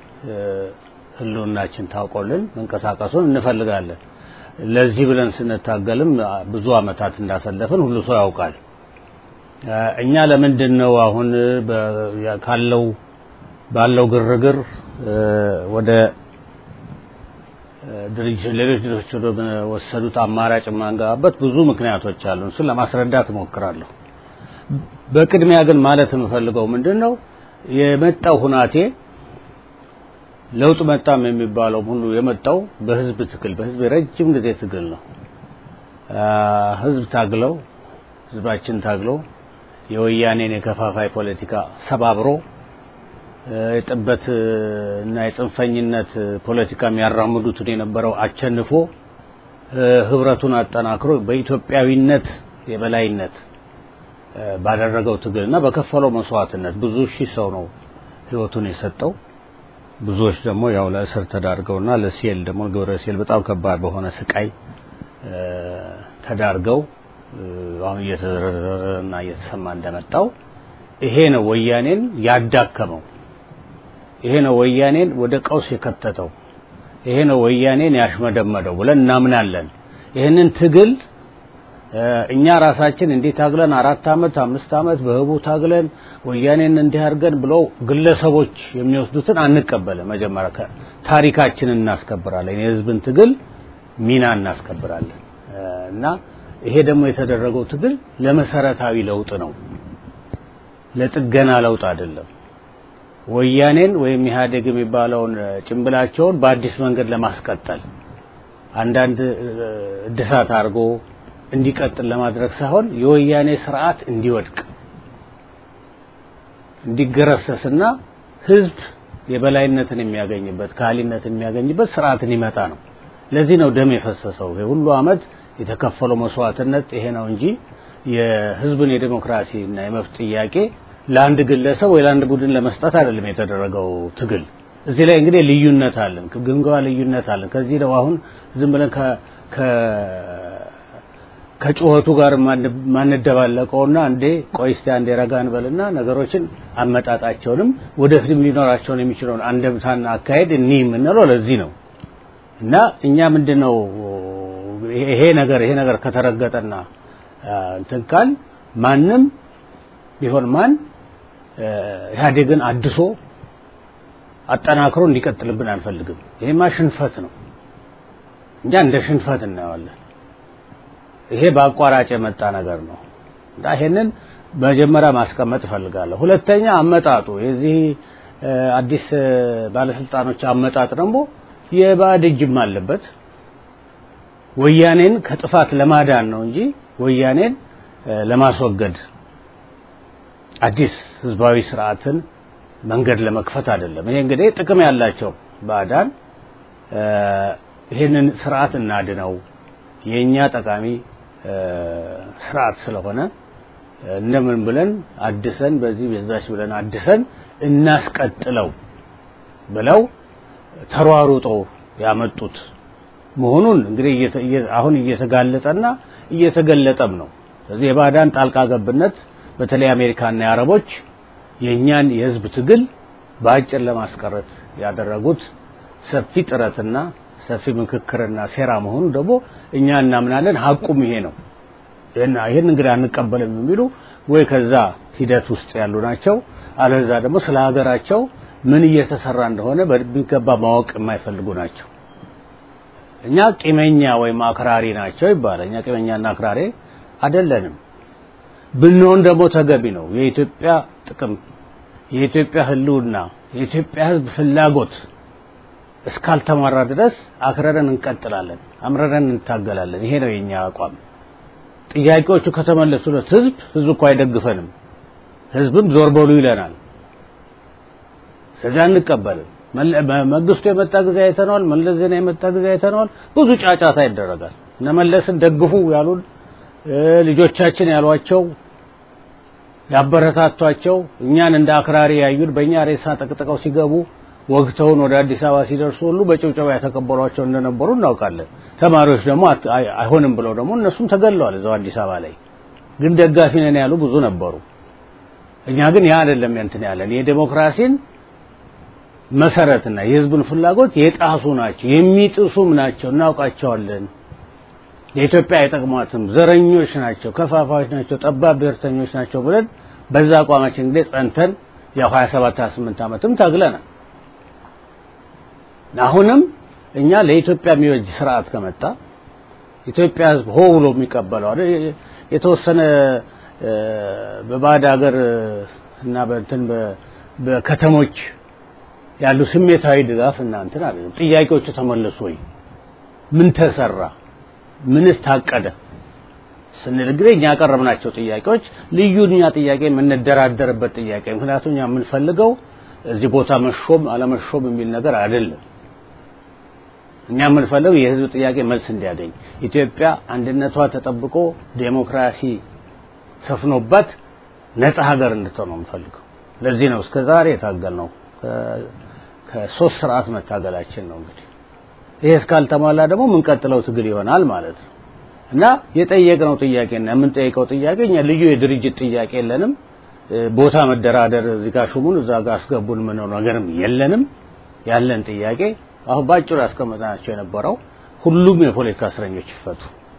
C: ህልውናችን ታውቆልን መንቀሳቀሱን እንፈልጋለን። ለዚህ ብለን ስንታገልም ብዙ አመታት እንዳሰለፍን ሁሉ ሰው ያውቃል። እኛ ለምንድን ነው አሁን ካለው ባለው ግርግር ወደ ድርጅት ሌሎች ድርጅቶች ወደ ወሰዱት አማራጭ የማንገባበት ብዙ ምክንያቶች አሉ። እሱን ለማስረዳት እሞክራለሁ። በቅድሚያ ግን ማለት የምፈልገው ምንድን ነው የመጣው ሁናቴ ለውጥ መጣም የሚባለው ሁሉ የመጣው በህዝብ ትግል በህዝብ የረጅም ጊዜ ትግል ነው። ህዝብ ታግለው ህዝባችን ታግለው የወያኔን የከፋፋይ ፖለቲካ ሰባብሮ የጥበት እና የጽንፈኝነት ፖለቲካ የሚያራምዱትን የነበረው አቸንፎ ህብረቱን አጠናክሮ በኢትዮጵያዊነት የበላይነት ባደረገው ትግልና በከፈለው መስዋዕትነት ብዙ ሺህ ሰው ነው ህይወቱን የሰጠው። ብዙዎች ደግሞ ያው ለእስር ተዳርገውና ለሴል ደግሞ ግብረ ሴል በጣም ከባድ በሆነ ስቃይ ተዳርገው አሁን እየተዘረዘረና እየተሰማ እንደመጣው ይሄ ነው ወያኔን ያዳከመው። ይሄ ነው ወያኔን ወደ ቀውስ የከተተው። ይሄ ነው ወያኔን ያሽመደመደው ብለን እናምናለን። ይህንን ትግል እኛ ራሳችን እንዲህ ታግለን አራት አመት አምስት አመት በህቡ ታግለን ወያኔን እንዲህ አድርገን ብለው ግለሰቦች የሚወስዱትን አንቀበልም። መጀመሪያ ታሪካችንን እናስከብራለን። የህዝብን ትግል ሚና እናስከብራለን እና ይሄ ደግሞ የተደረገው ትግል ለመሰረታዊ ለውጥ ነው፣ ለጥገና ለውጥ አይደለም። ወያኔን ወይም ኢህአዴግ የሚባለውን ጭንብላቸውን በአዲስ መንገድ ለማስቀጠል አንዳንድ እድሳት አድርጎ እንዲቀጥል ለማድረግ ሳይሆን የወያኔ ስርዓት እንዲወድቅ እንዲገረሰስና ህዝብ የበላይነትን የሚያገኝበት ካህሊነትን የሚያገኝበት ስርዓትን ይመጣ ነው። ለዚህ ነው ደም የፈሰሰው። ይሄ ሁሉ አመት የተከፈለው መስዋዕትነት ይሄ ነው እንጂ የህዝብን የዴሞክራሲ እና የመብት ጥያቄ ለአንድ ግለሰብ ወይ ለአንድ ቡድን ለመስጠት አይደለም የተደረገው ትግል። እዚህ ላይ እንግዲህ ልዩነት አለን፣ ግምገማ ልዩነት አለን። ከዚህ ነው አሁን ዝም ብለን ከጩኸቱ ጋር ማንደባለቀውና እንዴ ቆይ እስቲ አንዴ ረጋ እንበልና ነገሮችን አመጣጣቸውንም ወደፊትም ሊኖራቸውን የሚችለውን አንደምታና አካሄድ እኒ የምንለው ለዚህ ነው እና እኛ ምንድነው ይሄ ነገር ይሄ ነገር ከተረገጠና እንትን ካል ማንም ቢሆን ማን ኢህአዴግን አድሶ አጠናክሮ እንዲቀጥልብን አንፈልግም። ይሄማ ሽንፈት ነው። እኛ እንደ ሽንፈት እናየዋለን። ይሄ በአቋራጭ የመጣ ነገር ነው እና ይሄንን መጀመሪያ ማስቀመጥ እፈልጋለሁ። ሁለተኛ አመጣጡ የዚህ አዲስ ባለስልጣኖች አመጣጥ ደግሞ የባዕድ እጅም አለበት። ወያኔን ከጥፋት ለማዳን ነው እንጂ ወያኔን ለማስወገድ አዲስ ህዝባዊ ስርዓትን መንገድ ለመክፈት አይደለም። ይሄ እንግዲህ ጥቅም ያላቸው ባዕዳን ይህንን ስርዓት እናድነው የኛ ጠቃሚ ስርዓት ስለሆነ እንደምን ብለን አድሰን በዚህ በዛች ብለን አድሰን እናስቀጥለው ብለው ተሯሩጠው ያመጡት መሆኑን እንግዲህ አሁን እየተጋለጠና እየተገለጠም ነው። ስለዚህ የባዕዳን ጣልቃ ገብነት በተለይ አሜሪካና የአረቦች የእኛን የህዝብ ትግል በአጭር ለማስቀረት ያደረጉት ሰፊ ጥረትና ሰፊ ምክክርና ሴራ መሆኑ ደግሞ እኛ እናምናለን። ሀቁም ይሄ ነው። ይህን እንግዲህ አንቀበልም የሚሉ ወይ ከዛ ሂደት ውስጥ ያሉ ናቸው፣ አለዛ ደግሞ ስለ ሀገራቸው ምን እየተሰራ እንደሆነ በሚገባ ማወቅ የማይፈልጉ ናቸው። እኛ ቂመኛ ወይም አክራሪ ናቸው ይባላል። እኛ ቂመኛና አክራሪ አይደለንም። ብንሆን ደግሞ ተገቢ ነው። የኢትዮጵያ ጥቅም፣ የኢትዮጵያ ህልውና፣ የኢትዮጵያ ህዝብ ፍላጎት እስካልተሟራ ድረስ አክረረን እንቀጥላለን፣ አምረረን እንታገላለን። ይሄ ነው የኛ አቋም። ጥያቄዎቹ ከተመለሱለት ህዝብ ህዝብ እኮ አይደግፈንም፣ ህዝብም ዞር በሉ ይለናል። ስለዚህ አንቀበልም። መንግስቱ የመጣ ጊዜ አይተነዋል። መለስ ዜና የመጣ ጊዜ አይተነዋል። ብዙ ጫጫታ ይደረጋል። እነ መለስን ደግፉ ያሉን ልጆቻችን ያሏቸው ያበረታቷቸው እኛን እንደ አክራሪ ያዩን በእኛ ሬሳ ጠቅጥቀው ሲገቡ ወግተውን ወደ አዲስ አበባ ሲደርሱ ሁሉ በጭብጨባ የተቀበሏቸው እንደነበሩ እናውቃለን። ተማሪዎች ደግሞ አይሆንም ብለው ደግሞ እነሱም ተገለዋል እዛው አዲስ አበባ ላይ። ግን ደጋፊ ነን ያሉ ብዙ ነበሩ። እኛ ግን ያ አይደለም እንትን ያለን የዴሞክራሲን መሰረትና የህዝብን ፍላጎት የጣሱ ናቸው፣ የሚጥሱም ናቸው፣ እናውቃቸዋለን። የኢትዮጵያ አይጠቅሟትም፣ ዘረኞች ናቸው፣ ከፋፋዮች ናቸው፣ ጠባብ ብሔርተኞች ናቸው ብለን በዛ አቋማችን እንግዲህ ጸንተን ያው 27 28 ዓመትም ታግለናል። አሁንም እኛ ለኢትዮጵያ የሚበጅ ስርዓት ከመጣ ኢትዮጵያ ህዝብ ሆ ብሎ የሚቀበለው አይደል የተወሰነ በባዕድ ሀገር እና በእንትን በከተሞች ያሉ ስሜታዊ ድጋፍ እና እንትን አይደለም። ጥያቄዎቹ ተመለሱ ወይ? ምን ተሰራ? ምንስ ታቀደ? ስንል እንግዲህ እኛ ያቀረብናቸው ጥያቄዎች ልዩ እኛ ጥያቄ የምንደራደርበት ጥያቄ ምክንያቱም እኛ የምንፈልገው እዚህ ቦታ መሾም አለመሾም የሚል ነገር አይደለም። እኛ የምንፈልገው የህዝብ ጥያቄ መልስ እንዲያገኝ ኢትዮጵያ አንድነቷ ተጠብቆ ዴሞክራሲ ሰፍኖበት ነጻ ሀገር እንድትሆን ነው የምንፈልገው። ለዚህ ነው እስከ ዛሬ የታገልነው። ከሶስት ስርዓት መታገላችን ነው እንግዲህ ይሄ እስካልተሟላ ደግሞ የምንቀጥለው ትግል ይሆናል ማለት ነው እና የጠየቅነው ጥያቄና የምንጠይቀው ጥያቄ እኛ ልዩ የድርጅት ጥያቄ የለንም። ቦታ መደራደር እዚህ ጋር ሹሙን እዛ ጋር አስገቡን ምነው ነገርም የለንም። ያለን ጥያቄ አሁን ባጭሩ ያስቀመጥናቸው የነበረው ሁሉም የፖለቲካ እስረኞች ይፈቱ።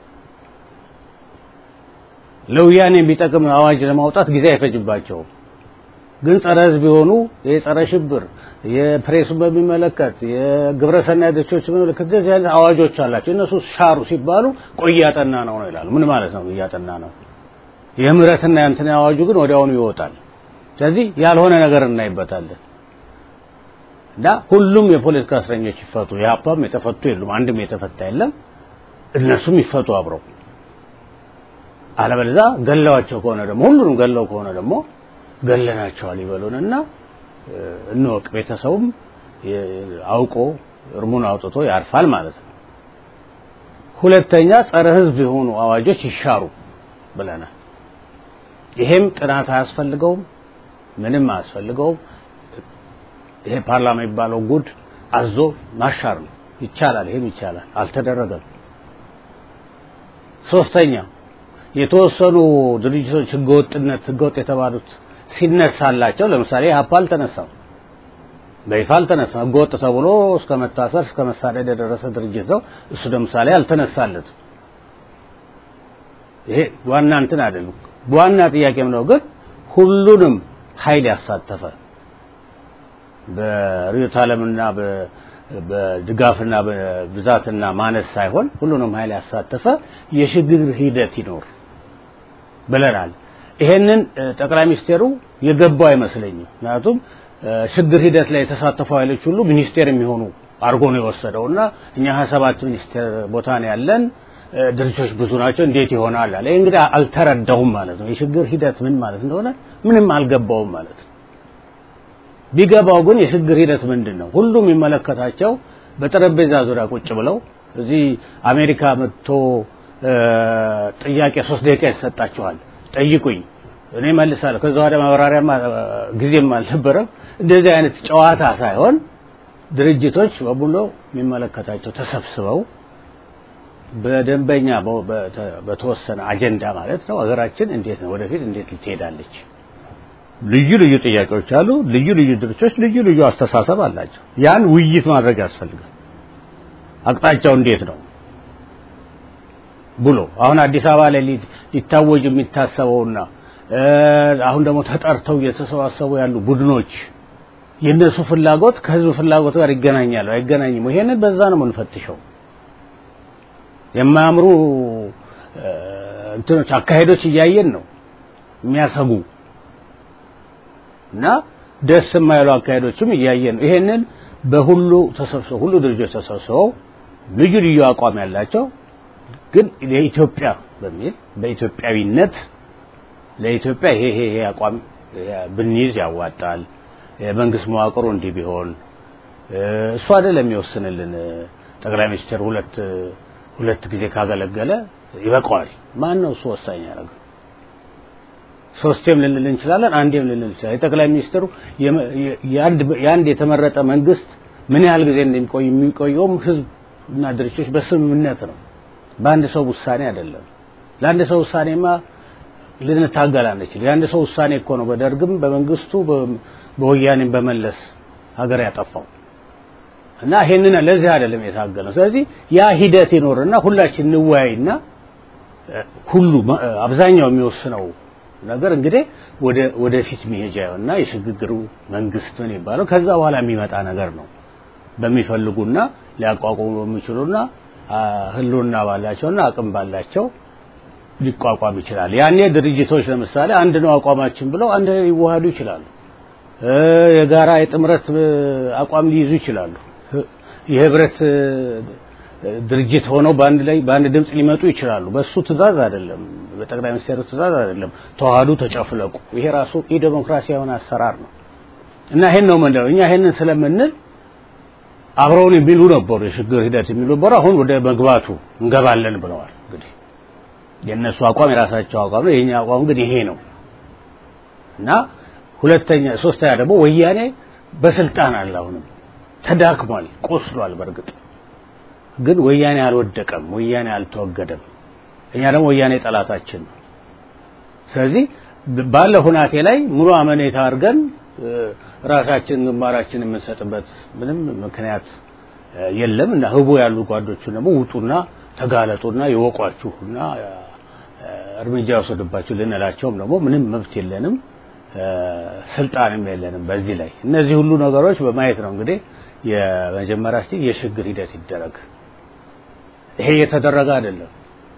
C: ለወያኔ የሚጠቅም አዋጅ ለማውጣት ጊዜ አይፈጅባቸውም። ግን ጸረ ህዝብ የሆኑ የጸረ ሽብር የፕሬሱን በሚመለከት የግብረ ሰናይ ድርጅቶች በሚመለከት እንደዚህ አይነት አዋጆች አላቸው። እነሱ ሻሩ ሲባሉ ቆይ እያጠና ነው ነው ይላሉ። ምን ማለት ነው እያጠና ነው? የምህረትና የእንትን አዋጁ ግን ወዲያውኑ ይወጣል። ስለዚህ ያልሆነ ነገር እናይበታለን እና ሁሉም የፖለቲካ እስረኞች ይፈቱ። የሀፓም የተፈቱ የሉም፣ አንድም የተፈታ የለም። እነሱም ይፈቱ አብረው። አለበለዚያ ገለዋቸው ከሆነ ደግሞ ሁሉንም ገለው ከሆነ ደግሞ ገለናቸዋል ይበሉንና እንወቅ። ቤተሰቡም አውቆ እርሙን አውጥቶ ያርፋል ማለት ነው። ሁለተኛ ጸረ ህዝብ የሆኑ አዋጆች ይሻሩ ብለናል። ይሄም ጥናት አያስፈልገውም፣ ምንም አያስፈልገውም። ይሄ ፓርላማ የሚባለው ጉድ አዞ ማሻር ነው። ይቻላል፣ ይሄም ይቻላል። አልተደረገም። ሶስተኛ የተወሰኑ ድርጅቶች ህገወጥነት ህገወጥ የተባሉት ሲነሳላቸው ለምሳሌ ሀፓ አልተነሳም፣ በይፋ አልተነሳም። ህገወጥ ተብሎ እስከ መታሰር እስከ መሳደድ የደረሰ ድርጅት ነው። እሱ ለምሳሌ አልተነሳለትም። ይሄ ዋና እንትን አይደለም። ዋና ጥያቄም ነው ግን ሁሉንም ኃይል ያሳተፈ በርዕዮተ ዓለምና በድጋፍና በብዛትና ማነስ ሳይሆን ሁሉንም ኃይል ያሳተፈ የሽግግር ሂደት ይኖር ብለናል። ይሄንን ጠቅላይ ሚኒስቴሩ የገባው አይመስለኝም። ምክንያቱም ሽግግር ሂደት ላይ የተሳተፉ ኃይሎች ሁሉ ሚኒስቴር የሚሆኑ አድርጎ ነው የወሰደውና እኛ ሀያ ሰባት ሚኒስቴር ቦታ ነው ያለን ድርጅቶች ብዙ ናቸው፣ እንዴት ይሆናል አለ። ይህ እንግዲህ አልተረዳውም ማለት ነው። የሽግግር ሂደት ምን ማለት እንደሆነ ምንም አልገባውም ማለት ነው። ቢገባው ግን የሽግግር ሂደት ምንድን ነው? ሁሉም የሚመለከታቸው በጠረጴዛ ዙሪያ ቁጭ ብለው እዚህ አሜሪካ መጥቶ ጥያቄ ሶስት ደቂቃ ይሰጣችኋል፣ ጠይቁኝ፣ እኔ መልሳለሁ። ከዛ ወደ ማብራሪያም ጊዜም አልነበረም። እንደዚህ አይነት ጨዋታ ሳይሆን ድርጅቶች በሙሉ የሚመለከታቸው ተሰብስበው በደንበኛ በተወሰነ አጀንዳ ማለት ነው ሀገራችን እንዴት ነው ወደፊት እንዴት ልትሄዳለች? ልዩ ልዩ ጥያቄዎች አሉ። ልዩ ልዩ ድርጅቶች ልዩ ልዩ አስተሳሰብ አላቸው። ያን ውይይት ማድረግ ያስፈልጋል። አቅጣጫው እንዴት ነው ብሎ አሁን አዲስ አበባ ላይ ሊታወጅ የሚታሰበውና አሁን ደግሞ ተጠርተው እየተሰባሰቡ ያሉ ቡድኖች የእነሱ ፍላጎት ከህዝብ ፍላጎት ጋር ይገናኛሉ አይገናኝም? ይሄንን በዛ ነው የምንፈትሸው። የማያምሩ እንትኖች አካሄዶች እያየን ነው። የሚያሰጉ እና ደስ የማይሉ አካሄዶችም እያየን ነው። ይሄንን በሁሉ ተሰብስበው ሁሉ ድርጅቶች ተሰብስበው ልዩ ልዩ አቋም ያላቸው ግን የኢትዮጵያ በሚል በኢትዮጵያዊነት ለኢትዮጵያ ይሄ ይሄ ይሄ አቋም ብንይዝ ያዋጣል፣ የመንግስት መዋቅሩ እንዲህ ቢሆን እሱ አይደለም የሚወስንልን። ጠቅላይ ሚኒስትር ሁለት ሁለት ጊዜ ካገለገለ ይበቃዋል። ማን ነው እሱ ወሳኝ ያደረገው? ሶስቴም ልንል እንችላለን፣ አንዴም ልንል እንችላለን። የጠቅላይ ሚኒስትሩ የአንድ የተመረጠ መንግስት ምን ያህል ጊዜ እንደሚቆይ የሚቆየውም ህዝብ እና ድርጅቶች በስምምነት ነው፣ በአንድ ሰው ውሳኔ አይደለም። ለአንድ ሰው ውሳኔማ ልንታገል አንችል። የአንድ ሰው ውሳኔ እኮ ነው በደርግም በመንግስቱ በወያኔም በመለስ ሀገር ያጠፋው እና ይሄንን ለዚህ አይደለም የታገለው። ስለዚህ ያ ሂደት ይኖርና ሁላችን እንወያይና ሁሉ አብዛኛው የሚወስነው ነገር እንግዲህ ወደ ወደፊት መሄጃ እና የሽግግሩ መንግስት ምን ይባለው ከዛ በኋላ የሚመጣ ነገር ነው። በሚፈልጉና ሊያቋቁሙ በሚችሉና ህልውና ባላቸውና አቅም ባላቸው ሊቋቋም ይችላል። ያኔ ድርጅቶች ለምሳሌ አንድ ነው አቋማችን ብለው አንድ ሊዋሃዱ ይችላሉ። የጋራ የጥምረት አቋም ሊይዙ ይችላሉ። የህብረት ድርጅት ሆነው በአንድ ላይ በአንድ ድምፅ ሊመጡ ይችላሉ። በሱ ትእዛዝ አይደለም፣ በጠቅላይ ሚኒስትሩ ትእዛዝ አይደለም። ተዋህዱ፣ ተጨፍለቁ። ይሄ ራሱ የዲሞክራሲ የሆነ አሰራር ነው እና ይሄን ነው ምንለው እኛ ይሄንን ስለምንል አብረውን የሚሉ ነበሩ፣ የሽግግር ሂደት የሚሉ ነበሩ። አሁን ወደ መግባቱ እንገባለን ብለዋል። እንግዲህ የእነሱ አቋም የራሳቸው አቋም ነው፣ የኛ አቋም ግን ይሄ ነው እና ሁለተኛ ሶስተኛ ደግሞ ወያኔ በስልጣን አለ አሁንም ተዳክሟል፣ ቆስሏል። በእርግጥ ግን ወያኔ አልወደቀም፣ ወያኔ አልተወገደም። እኛ ደግሞ ወያኔ ጠላታችን ነው። ስለዚህ ባለ ሁናቴ ላይ ሙሉ አመኔታ አድርገን ራሳችን ግንባራችን የምንሰጥበት ምንም ምክንያት የለም እና ህቡ ያሉ ጓዶቹን ደግሞ ውጡና ተጋለጡና ይወቋችሁና እርምጃ ወሰዱባችሁ ልንላቸውም ደግሞ ምንም መብት የለንም ስልጣንም የለንም በዚህ ላይ እነዚህ ሁሉ ነገሮች በማየት ነው እንግዲህ የመጀመሪያ እስቲ የሽግግር ሂደት ይደረግ ይሄ እየተደረገ አይደለም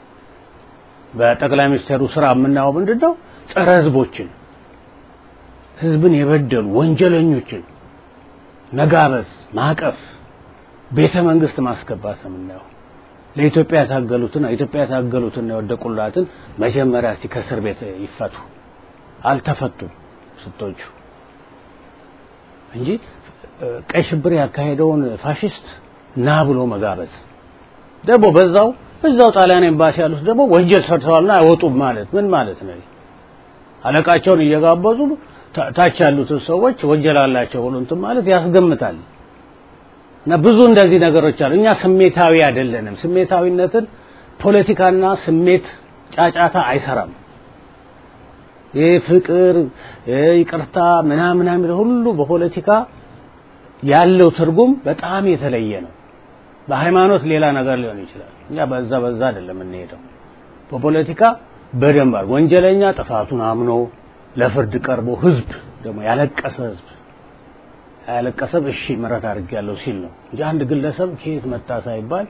C: በጠቅላይ ሚኒስትሩ ስራ የምናየው ምንድን ነው ጸረ ህዝቦችን ህዝብን የበደሉ ወንጀለኞችን መጋበዝ ማቀፍ ቤተ መንግስት ማስገባት ነው የምናየው ለኢትዮጵያ የታገሉትን ኢትዮጵያ የታገሉትን የወደቁላትን መጀመሪያ እስቲ ከእስር ቤት ይፈቱ አልተፈቱም ስቶቹ እንጂ ቀይ ሽብር ያካሄደውን ፋሽስት ና ብሎ መጋበዝ ደግሞ በዛው እዛው ጣሊያን ኤምባሲ ያሉት ደግሞ ወንጀል ሰርተዋልና አይወጡም ማለት ምን ማለት ነው? አለቃቸውን እየጋበዙ ታች ያሉትን ሰዎች ወንጀል አላቸው ብሎ እንትን ማለት ያስገምታል። እና ብዙ እንደዚህ ነገሮች አሉ። እኛ ስሜታዊ አይደለንም። ስሜታዊነትን ፖለቲካና ስሜት ጫጫታ አይሰራም። ይህ ፍቅር፣ ይቅርታ ምናምን ምናምን ሁሉ በፖለቲካ ያለው ትርጉም በጣም የተለየ ነው። በሃይማኖት ሌላ ነገር ሊሆን ይችላል። እኛ በዛ በዛ አይደለም የምንሄደው። በፖለቲካ በደንብ ወንጀለኛ ጥፋቱን አምኖ ለፍርድ ቀርቦ ህዝብ ደግሞ ያለቀሰ ህዝብ ያለቀሰብ እሺ ምሕረት አድርጌያለሁ ሲል ነው እንጂ አንድ ግለሰብ ከየት መጣ ሳይባል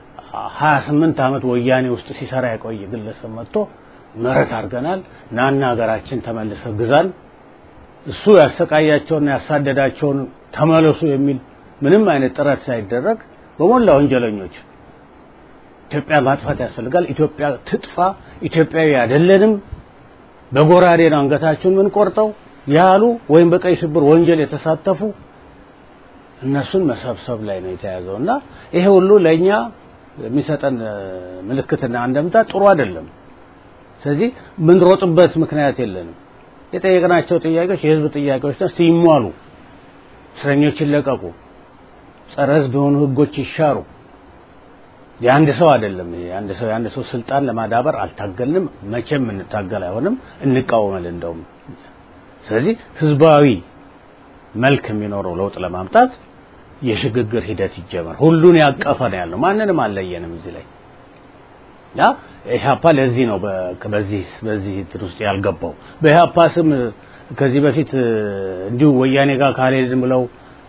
C: 28 ዓመት ወያኔ ውስጥ ሲሰራ የቆየ ግለሰብ መጥቶ ምሕረት አድርገናል ናና ሀገራችን ተመልሰ ግዛን እሱ ያሰቃያቸውና ያሳደዳቸውን ተመለሱ የሚል ምንም አይነት ጥረት ሳይደረግ በሞላ ወንጀለኞች ኢትዮጵያ ማጥፋት ያስፈልጋል፣ ኢትዮጵያ ትጥፋ፣ ኢትዮጵያዊ አይደለንም፣ በጎራዴ ነው አንገታችሁን ምን ቆርጠው ያሉ ወይም በቀይ ሽብር ወንጀል የተሳተፉ እነሱን መሰብሰብ ላይ ነው የተያዘው እና ይሄ ሁሉ ለእኛ የሚሰጠን ምልክትና አንደምታ ጥሩ አይደለም። ስለዚህ ምንሮጥበት ምክንያት የለንም። የጠየቅናቸው ጥያቄዎች የህዝብ ጥያቄዎች ነው። ሲሟሉ እስረኞች ይለቀቁ፣ ጸረ ህዝብ የሆኑ ህጎች ይሻሩ። የአንድ ሰው አይደለም። የአንድ ሰው የአንድ ሰው ስልጣን ለማዳበር አልታገልንም፣ መቼም እንታገል አይሆንም፣ እንቃወማለን እንደውም። ስለዚህ ህዝባዊ መልክ የሚኖረው ለውጥ ለማምጣት የሽግግር ሂደት ይጀመር። ሁሉን ያቀፈ ነው ያለው፣ ማንንም አልለየንም እዚህ ላይ ያ ኢህአፓ ለዚህ ነው በዚህ በዚህ እንትን ውስጥ ያልገባው። በኢህአፓ ስም ከዚህ በፊት እንዲሁ ወያኔ ጋር ካልሄድን ብለው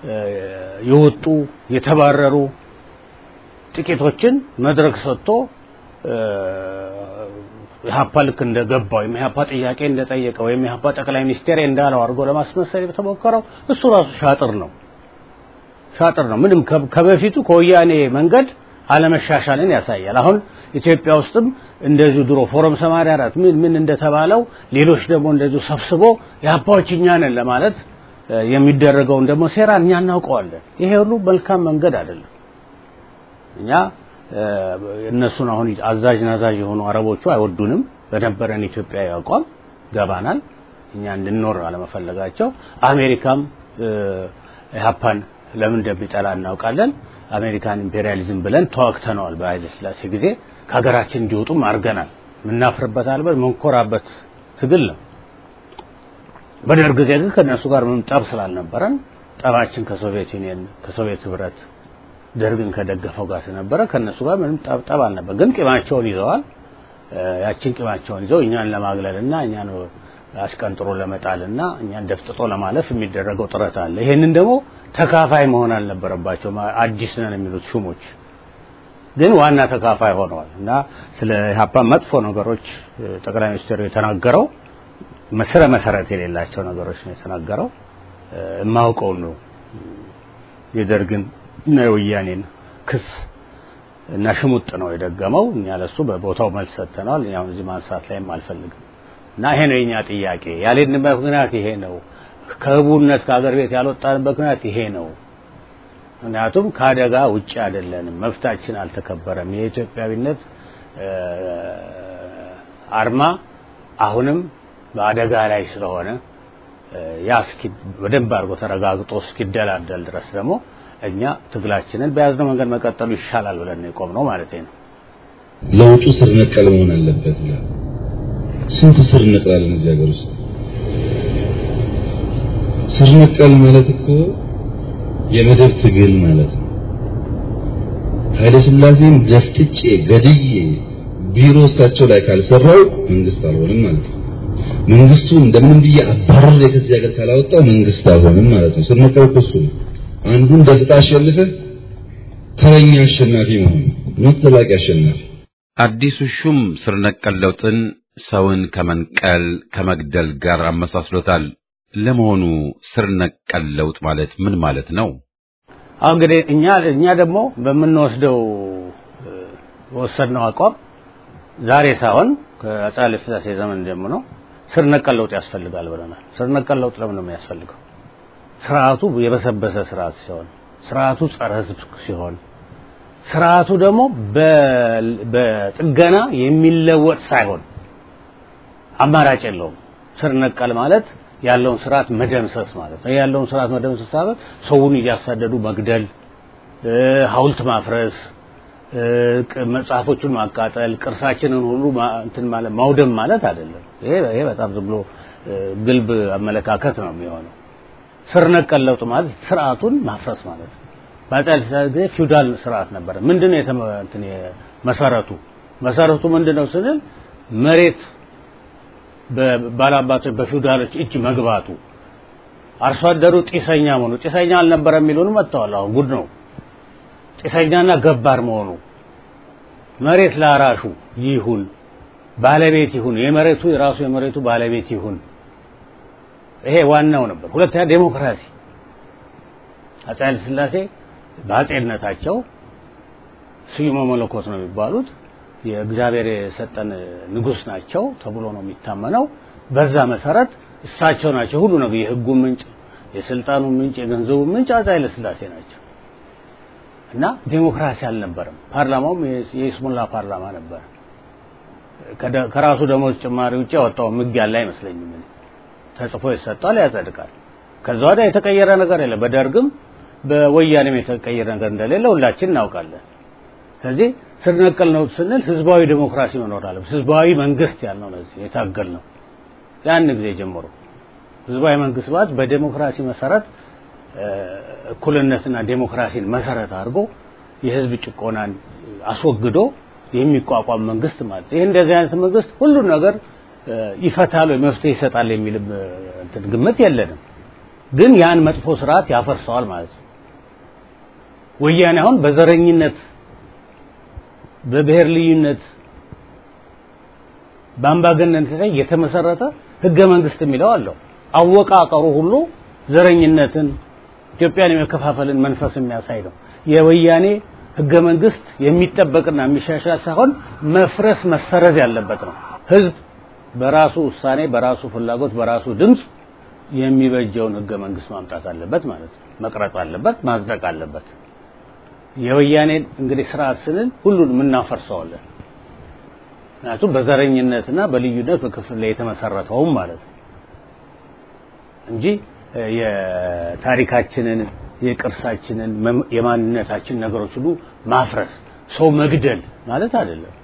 C: የወጡ የተባረሩ ጥቂቶችን መድረክ ሰጥቶ ኢህአፓ ልክ እንደገባው ወይም ኢህአፓ ጥያቄ እንደጠየቀ ወይም ኢህአፓ ጠቅላይ ሚኒስቴር እንዳለው አድርጎ ለማስመሰል የተሞከረው እሱ ራሱ ሻጥር ነው ሻጥር ነው። ምንም ከበፊቱ ከወያኔ መንገድ አለመሻሻልን ያሳያል። አሁን ኢትዮጵያ ውስጥም እንደዚሁ ድሮ ፎረም 84 ምን ምን እንደተባለው ሌሎች ደግሞ እንደዚሁ ሰብስቦ የአባዎች እኛ ነን ለማለት የሚደረገውን ደግሞ ሴራ እኛ እናውቀዋለን። ይሄ ሁሉ መልካም መንገድ አይደለም። እኛ እነሱን አሁን አዛዥ ናዛዥ የሆኑ አረቦቹ አይወዱንም። በነበረን ኢትዮጵያዊ አቋም ገባናል። እኛ እንድንኖር አለመፈለጋቸው አሜሪካም ኢህአፓን ለምን እንደሚጠላ እናውቃለን። አሜሪካን ኢምፔሪያሊዝም ብለን ተዋግተነዋል። በኃይለ ሥላሴ ጊዜ ከሀገራችን እንዲወጡም አድርገናል። የምናፍርበት አልበት የምንኮራበት ትግል ነው። በደርግ ጊዜ ግን ከእነሱ ጋር ምንም ጠብ ስላልነበረን ጠባችን ከሶቪየት ዩኒየን ከሶቪየት ህብረት ደርግን ከደገፈው ጋር ስለነበረ ከእነሱ ጋር ምንም ጠብ ጠብ አልነበር። ግን ቂማቸውን ይዘዋል። ያችን ቂማቸውን ይዘው እኛን ለማግለልና እኛን አሽቀንጥሮ ለመጣልና እኛን ደፍጥጦ ለማለፍ የሚደረገው ጥረት አለ። ይሄንን ደግሞ ተካፋይ መሆን አልነበረባቸውም። አዲስ ነን የሚሉት ሹሞች ግን ዋና ተካፋይ ሆነዋል እና ስለ ኢህአፓ መጥፎ ነገሮች ጠቅላይ ሚኒስትሩ የተናገረው መስረ መሰረት የሌላቸው ነገሮች ነው የተናገረው። የማውቀው ነው የደርግን እና የወያኔን ክስ እና ሽሙጥ ነው የደገመው። እኛ ለሱ በቦታው መልስ ሰጥተናል። እኛ እዚህ ማንሳት ላይም አልፈልግም እና ይሄ ነው የኛ ጥያቄ። ያልሄድንበት ምክንያት ይሄ ነው። ከህቡነት ከሀገር ቤት ያልወጣንበት ምክንያት ይሄ ነው። ምክንያቱም ከአደጋ ውጭ አይደለንም፣ መብታችን አልተከበረም። የኢትዮጵያዊነት አርማ አሁንም በአደጋ ላይ ስለሆነ ያ እስኪ በደንብ አድርጎ ተረጋግጦ እስኪደላደል ድረስ ደግሞ እኛ ትግላችንን በያዝነው መንገድ መቀጠሉ ይሻላል ብለን ነው የቆምነው ማለት ነው።
D: ለውጡ ስር ነቀል መሆን አለበት ይላል። ስንት ስር ነቅላለን እዚህ ሀገር ውስጥ? ስር ነቀል ማለት እኮ የመደብ ትግል ማለት ነው። ኃይለ ሥላሴን ደፍጥጬ ገድዬ ቢሮ እሳቸው ላይ ካልሰራው መንግስት አልሆንም ማለት ነው። መንግስቱ እንደምንም ብዬ አባረር ከዚህ ሀገር ካላወጣው መንግስት አልሆንም ማለት ነው። ስር ነቀል እኮ እሱ ነው። አንዱን ደፍጣ አሸንፈህ ተረኛ አሸናፊ መሆን ነው። ተላቂ አሸናፊ
A: አዲሱ ሹም ስር ነቀል ለውጥን ሰውን ከመንቀል ከመግደል ጋር አመሳስሎታል። ለመሆኑ ስር ነቀል ለውጥ ማለት ምን ማለት ነው?
C: አሁን እንግዲህ እኛ እኛ ደግሞ በምንወስደው ወሰድነው አቋም ዛሬ ሳይሆን ከአፄ ኃይለ ሥላሴ ዘመን ጀምሮ ስር ነቀል ለውጥ ያስፈልጋል ብለናል። ስር ነቀል ለውጥ ለምን ነው የሚያስፈልገው? ስርዓቱ የበሰበሰ ስርዓት ሲሆን፣ ስርዓቱ ጸረ ሕዝብ ሲሆን፣ ስርዓቱ ደግሞ በጥገና የሚለወጥ ሳይሆን አማራጭ የለውም። ስር ነቀል ማለት ያለውን ስርዓት መደምሰስ ማለት ነው። ያለውን ስርዓት መደምሰስ ማለት ሰውን እያሳደዱ መግደል፣ ሐውልት ማፍረስ፣ መጽሐፎቹን ማቃጠል፣ ቅርሳችንን ሁሉ እንትን ማለት ማውደም ማለት አይደለም። ይሄ ይሄ በጣም ዝም ብሎ ግልብ አመለካከት ነው የሚሆነው። ስር ነቀል ለውጥ ማለት ስርዓቱን ማፍረስ ማለት ነው። በአፄ ኃይለ ሥላሴ ጊዜ ፊውዳል ስርዓት ነበረ። ምንድነው እንትን መሰረቱ መሰረቱ ምንድነው ስንል መሬት በባላባቶች በፊውዳሎች እጅ መግባቱ አርሶ አደሩ ጢሰኛ መሆኑ ጢሰኛ አልነበረ የሚሉን መጥተዋል። አሁን ጉድ ነው። ጢሰኛና ገባር መሆኑ መሬት ላራሹ ይሁን ባለቤት ይሁን የመሬቱ የራሱ የመሬቱ ባለቤት ይሁን። ይሄ ዋናው ነበር። ሁለተኛ ዴሞክራሲ አፄ ኃይለ ሥላሴ በአፄነታቸው ስዩመ መለኮት ነው የሚባሉት የእግዚአብሔር የሰጠን ንጉስ ናቸው ተብሎ ነው የሚታመነው። በዛ መሰረት እሳቸው ናቸው ሁሉ ነገር የህጉ ምንጭ፣ የስልጣኑ ምንጭ፣ የገንዘቡ ምንጭ አፄ ኃይለ ሥላሴ ናቸው እና ዴሞክራሲ አልነበረም። ፓርላማውም የይስሙላ ፓርላማ ነበር። ከራሱ ደሞዝ ጭማሪ ውጭ ያወጣው ህግ ያለ አይመስለኝም። ተጽፎ ይሰጣል፣ ያጸድቃል። ከዛ ወዲያ የተቀየረ ነገር የለም። በደርግም በወያኔም የተቀየረ ነገር እንደሌለ ሁላችን እናውቃለን። ስለዚህ ስር ነቀል ነው ስንል ህዝባዊ ዴሞክራሲ መኖር አለበት። ህዝባዊ መንግስት ያልነው ለዚህ የታገል ነው ያን ጊዜ ጀምሮ ህዝባዊ መንግስት ማለት በዴሞክራሲ መሰረት እኩልነትና ዴሞክራሲን መሰረት አድርጎ የህዝብ ጭቆናን አስወግዶ የሚቋቋም መንግስት ማለት ይህ እንደዚህ አይነት መንግስት ሁሉን ነገር ይፈታል ወይ መፍትሄ ይሰጣል የሚል እንትን ግምት የለንም። ግን ያን መጥፎ ስርዓት ያፈርሰዋል ማለት ነው። ወያኔ አሁን በዘረኝነት በብሔር ልዩነት በአምባገነንነት ላይ የተመሰረተ ህገ መንግስት የሚለው አለው። አወቃቀሩ ሁሉ ዘረኝነትን፣ ኢትዮጵያን የመከፋፈልን መንፈስ የሚያሳይ ነው። የወያኔ ህገ መንግስት የሚጠበቅና የሚሻሻል ሳይሆን መፍረስ መሰረዝ ያለበት ነው። ህዝብ በራሱ ውሳኔ፣ በራሱ ፍላጎት፣ በራሱ ድምፅ የሚበጀውን ህገ መንግስት ማምጣት አለበት ማለት ነው። መቅረጽ አለበት፣ ማጽደቅ አለበት። የወያኔን እንግዲህ ስርዓት ስንል ሁሉንም እናፈርሰዋለን። ምክንያቱም በዘረኝነትና በልዩነት በክፍል ላይ የተመሰረተውም ማለት ነው እንጂ የታሪካችንን የቅርሳችንን የማንነታችን ነገሮች ሁሉ ማፍረስ ሰው መግደል ማለት አይደለም።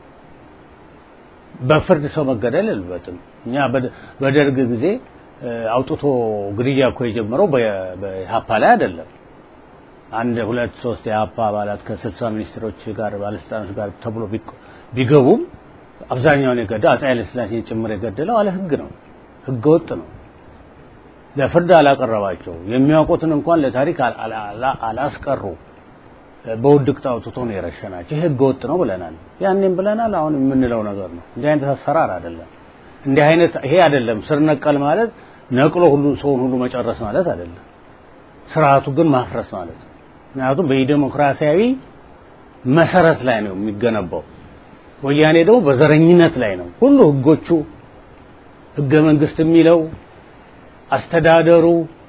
C: በፍርድ ሰው መገደል የለበትም። እኛ በደርግ ጊዜ አውጥቶ ግድያ እኮ የጀመረው በኢህአፓ ላይ አይደለም። አንድ ሁለት ሶስት የኢህአፓ አባላት ከስልሳ ሚኒስትሮች ጋር ባለስልጣኖች ጋር ተብሎ ቢገቡም አብዛኛውን የገደለው አፄ ኃይለሥላሴን ጭምር የገደለው አለ ህግ ነው፣ ህገ ወጥ ነው። ለፍርድ አላቀረባቸው የሚያውቁትን እንኳን ለታሪክ አላስቀሩ። በውድቅት አውጥቶ ነው የረሸናቸው። ይህ ህገ ወጥ ነው ብለናል፣ ያኔም ብለናል፣ አሁን የምንለው ነገር ነው። እንዲህ አይነት አሰራር አይደለም። እንዲህ አይነት ይሄ አይደለም። ስር ነቀል ማለት ነቅሎ ሁሉ ሰውን ሁሉ መጨረስ ማለት አይደለም። ስርዓቱ ግን ማፍረስ ማለት ነው። ምክንያቱም በዲሞክራሲያዊ መሰረት ላይ ነው የሚገነባው። ወያኔ ደግሞ በዘረኝነት ላይ ነው። ሁሉ ህጎቹ ህገ መንግስት የሚለው አስተዳደሩ፣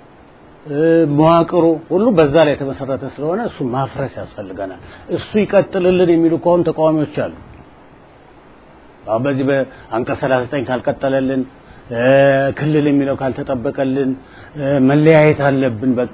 C: መዋቅሩ ሁሉ በዛ ላይ የተመሰረተ ስለሆነ እሱ ማፍረስ ያስፈልገናል። እሱ ይቀጥልልን የሚሉ ከሆኑ ተቃዋሚዎች አሉ። አሁን በዚህ በአንቀጽ 39 ካልቀጠለልን፣ ክልል የሚለው ካልተጠበቀልን፣ መለያየት አለብን በቃ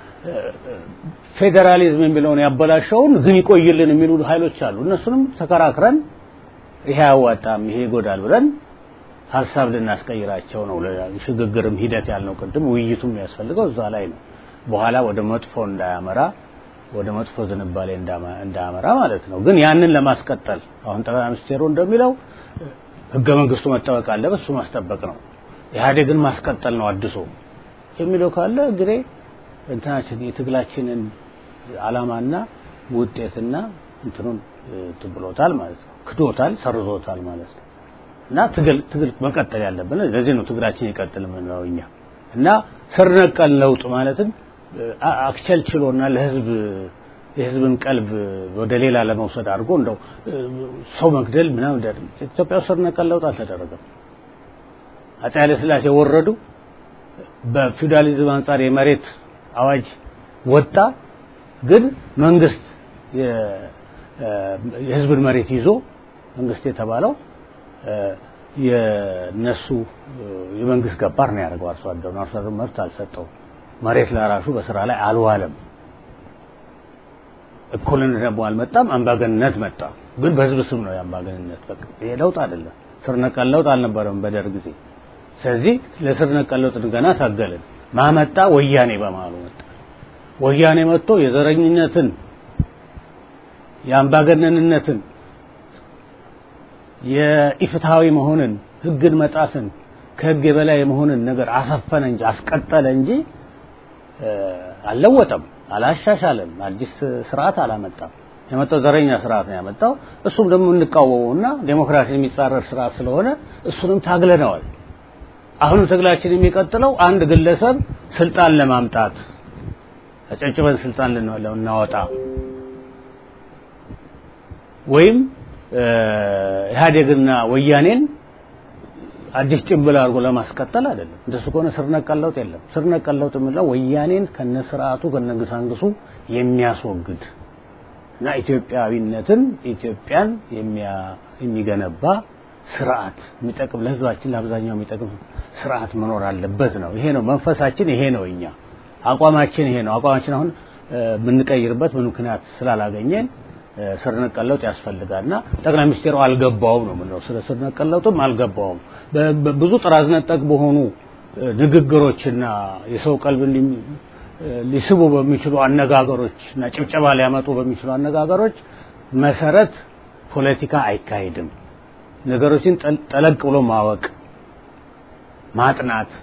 C: ፌዴራሊዝም የሚለውን ያበላሸውን ግን ይቆይልን የሚሉ ኃይሎች አሉ። እነሱንም ተከራክረን ይሄ አያዋጣም፣ ይሄ ይጎዳል ብለን ሀሳብ ልናስቀይራቸው ነው። ሽግግርም ሂደት ያልነው ቅድም ውይይቱም የሚያስፈልገው እዛ ላይ ነው። በኋላ ወደ መጥፎ እንዳያመራ ወደ መጥፎ ዝንባሌ እንዳያመራ ማለት ነው። ግን ያንን ለማስቀጠል አሁን ጠቅላይ ሚኒስቴሩ እንደሚለው ህገ መንግስቱ መጠበቅ አለበት፣ እሱ ማስጠበቅ ነው። ኢህአዴግን ማስቀጠል ነው አድሶ የሚለው ካለ እንግዲህ እንትናችን የትግላችንን አላማና ውጤትና እንትኑን ትብሎታል ማለት ነው። ክዶታል፣ ሰርዞታል ማለት ነው። እና ትግል ትግል መቀጠል ያለብን ለዚህ ነው ትግላችን ይቀጥል የምንለው እኛ እና ስር ነቀል ለውጥ ማለትም አክቸልችሎና ለህዝብ የህዝብን ቀልብ ወደ ሌላ ለመውሰድ አድርጎ እንደው ሰው መግደል ምናምን ኢትዮጵያ ስር ነቀል ለውጥ አልተደረገም። አፄ ኃይለ ሥላሴ ወረዱ። በፊውዳሊዝም አንጻር የመሬት አዋጅ ወጣ። ግን መንግስት የህዝብን መሬት ይዞ መንግስት የተባለው የነሱ የመንግስት ገባር ነው ያደርገው። አርሶ አደሩ አርሶ አደሩ መብት አልሰጠው። መሬት ለራሱ በስራ ላይ አልዋለም። እኩልነት ደግሞ አልመጣም። አምባገንነት መጣ። ግን በህዝብ ስም ነው የአምባገንነት። በቃ ይሄ ለውጥ አይደለም። ስር ነቀል ለውጥ አልነበረም በደርግ ጊዜ። ስለዚህ ለስር ነቀል ለውጥ ገና ታገልን። ማመጣ ወያኔ በመሀሉ መጣ። ወያኔ መጥቶ የዘረኝነትን የአምባገነንነትን የኢፍትሃዊ መሆንን ህግን መጣስን ከህግ የበላይ የመሆንን ነገር አሰፈነ እንጂ አስቀጠለ እንጂ አልለወጠም፣ አላሻሻለም፣ አዲስ ስርዓት አላመጣም። የመጣው ዘረኛ ስርዓት ነው ያመጣው። እሱም ደግሞ እንቃወመውና ዴሞክራሲን የሚጻረር ስርዓት ስለሆነ እሱንም ታግለነዋል። አሁንም ትግላችን የሚቀጥለው አንድ ግለሰብ ስልጣን ለማምጣት አጨጭበን ስልጣን ልናወጣ ወይም ኢህአዴግና ወያኔን አዲስ ጭንብል አድርጎ ለማስቀጠል አይደለም። እንደሱ ከሆነ ስር ነቀል ለውጥ የለም። ስር ነቀል ለውጥ የምንለው ወያኔን ከነስርዓቱ ከነግሳንግሱ የሚያስወግድ እና ኢትዮጵያዊነትን ኢትዮጵያን የሚገነባ ስርዓት የሚጠቅም ለህዝባችን ለአብዛኛው የሚጠቅም ስርዓት መኖር አለበት ነው። ይሄ ነው መንፈሳችን፣ ይሄ ነው እኛ አቋማችን፣ ይሄ ነው አቋማችን። አሁን የምንቀይርበት ምን ምክንያት ስላላገኘን ስር ነቀል ለውጥ ያስፈልጋልና ጠቅላይ ሚኒስቴሩ አልገባውም ነው የምንለው። ስለ ስር ነቀል ለውጥም አልገባውም። ብዙ ጥራዝ ነጠቅ በሆኑ ንግግሮችና የሰው ቀልብ ሊስቡ በሚችሉ አነጋገሮች እና ጭብጨባ ሊያመጡ በሚችሉ አነጋገሮች መሰረት ፖለቲካ አይካሄድም። ነገሮችን ጠለቅ ብሎ ማወቅ፣ ማጥናት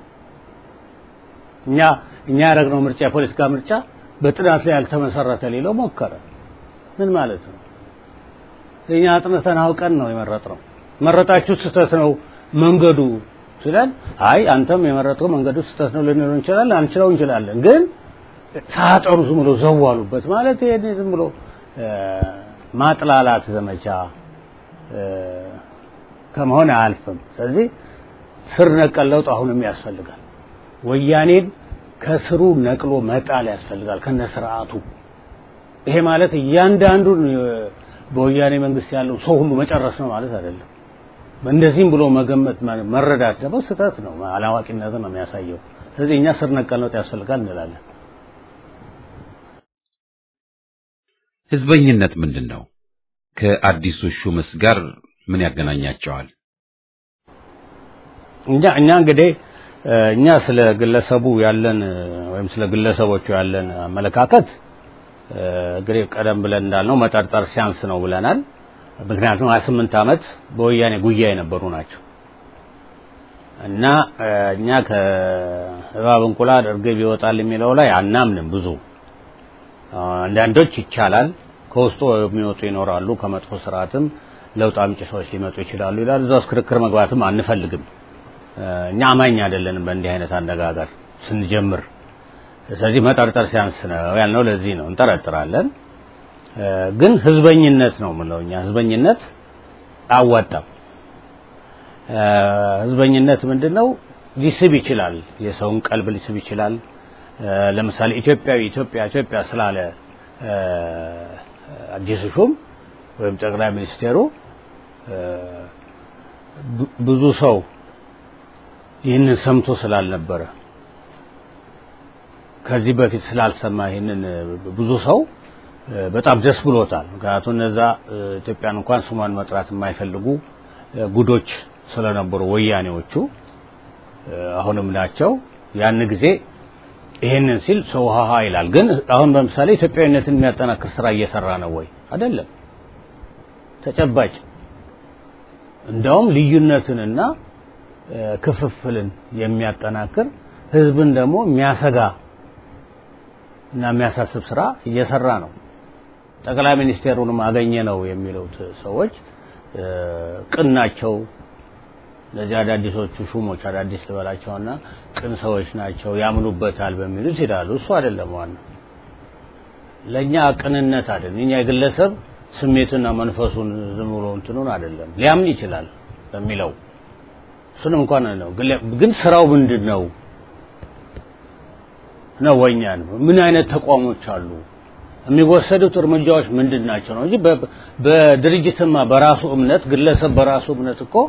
C: እኛ እኛ ያደረግነው ምርጫ የፖለቲካ ምርጫ በጥናት ላይ ያልተመሰረተ ሌለው ሞከረ። ምን ማለት ነው? እኛ አጥንተን አውቀን ነው የመረጥነው። መረጣችሁ ስህተት ነው መንገዱ ሲለን አይ አንተም የመረጥከው መንገዱ ስህተት ነው ልንለው እንችላለን አንችለው እንችላለን ግን ሳጠሩ ዝም ብሎ ዘዋሉበት ማለት ይሄ ዝም ብሎ ማጥላላት ዘመቻ ከመሆን አያልፍም ስለዚህ ስር ነቀል ለውጥ አሁንም ያስፈልጋል ወያኔን ከስሩ ነቅሎ መጣል ያስፈልጋል ከነ ስርዓቱ ይሄ ማለት እያንዳንዱን በወያኔ መንግስት ያለው ሰው ሁሉ መጨረስ ነው ማለት አይደለም እንደዚህም ብሎ መገመት መረዳት ደግሞ ስህተት ነው አላዋቂነትን ነው የሚያሳየው ስለዚህ እኛ ስር ነቀል ለውጥ ያስፈልጋል እንላለን
A: ህዝበኝነት ምንድን ነው ከአዲሱ ሹምስ ጋር ምን ያገናኛቸዋል
C: እኛ እኛ እንግዲህ እኛ ስለ ግለሰቡ ያለን ወይም ስለ ግለሰቦቹ ያለን አመለካከት እንግዲህ ቀደም ብለን እንዳልነው መጠርጠር ሲያንስ ነው ብለናል ምክንያቱም 28 ዓመት በወያኔ ጉያ የነበሩ ናቸው እና እኛ ከእባብ እንቁላል እርግብ ይወጣል የሚለው ላይ አናምንም ብዙ አንዳንዶች ይቻላል ከውስጡ የሚወጡ ይኖራሉ ከመጥፎ ስርዓትም ለውጥ አምጪ ሰዎች ሊመጡ ይችላሉ ይላል እዛ ውስጥ ክርክር መግባትም አንፈልግም እኛ አማኝ አይደለንም በእንዲህ አይነት አነጋገር ስንጀምር ስለዚህ መጠርጠር ሲያንስ ነው ያልነው ለዚህ ነው እንጠረጥራለን ግን ህዝበኝነት ነው ምለው እኛ ህዝበኝነት አዋጣም ህዝበኝነት ምንድነው ሊስብ ይችላል የሰውን ቀልብ ሊስብ ይችላል ለምሳሌ ኢትዮጵያዊ ኢትዮጵያ ኢትዮጵያ ስላለ አዲሱ ሹም ወይም ጠቅላይ ሚኒስቴሩ ብዙ ሰው ይህንን ሰምቶ ስላልነበረ ከዚህ በፊት ስላልሰማ ይህንን ብዙ ሰው በጣም ደስ ብሎታል ምክንያቱም እነዛ ኢትዮጵያን እንኳን ስሟን መጥራት የማይፈልጉ ጉዶች ስለነበሩ ወያኔዎቹ አሁንም ናቸው ያን ጊዜ ይሄንን ሲል ሰው ሀሃ ይላል ግን አሁን በምሳሌ ኢትዮጵያዊነትን የሚያጠናክር ስራ እየሰራ ነው ወይ አይደለም ተጨባጭ እንደውም ልዩነትንና ክፍፍልን የሚያጠናክር ህዝብን ደግሞ የሚያሰጋ እና የሚያሳስብ ስራ እየሰራ ነው ጠቅላይ ሚኒስቴሩንም አገኘ ነው የሚሉት ሰዎች ቅን ናቸው እነዚህ አዳዲሶቹ ሹሞች አዳዲስ ልበላቸውና ቅን ሰዎች ናቸው ያምኑበታል በሚሉት ይላሉ እሱ አይደለም ዋና ለእኛ ቅንነት አይደለም እኛ የግለሰብ ስሜትና መንፈሱን ዝም ብሎ እንትኑን አይደለም ሊያምን ይችላል በሚለው እሱንም እንኳን ነው ግን ስራው ምንድን ነው ነው ወኛ ነው ምን አይነት ተቋሞች አሉ የሚወሰዱት እርምጃዎች ምንድን ናቸው ነው እንጂ በድርጅትማ በራሱ እምነት ግለሰብ በራሱ እምነት እኮ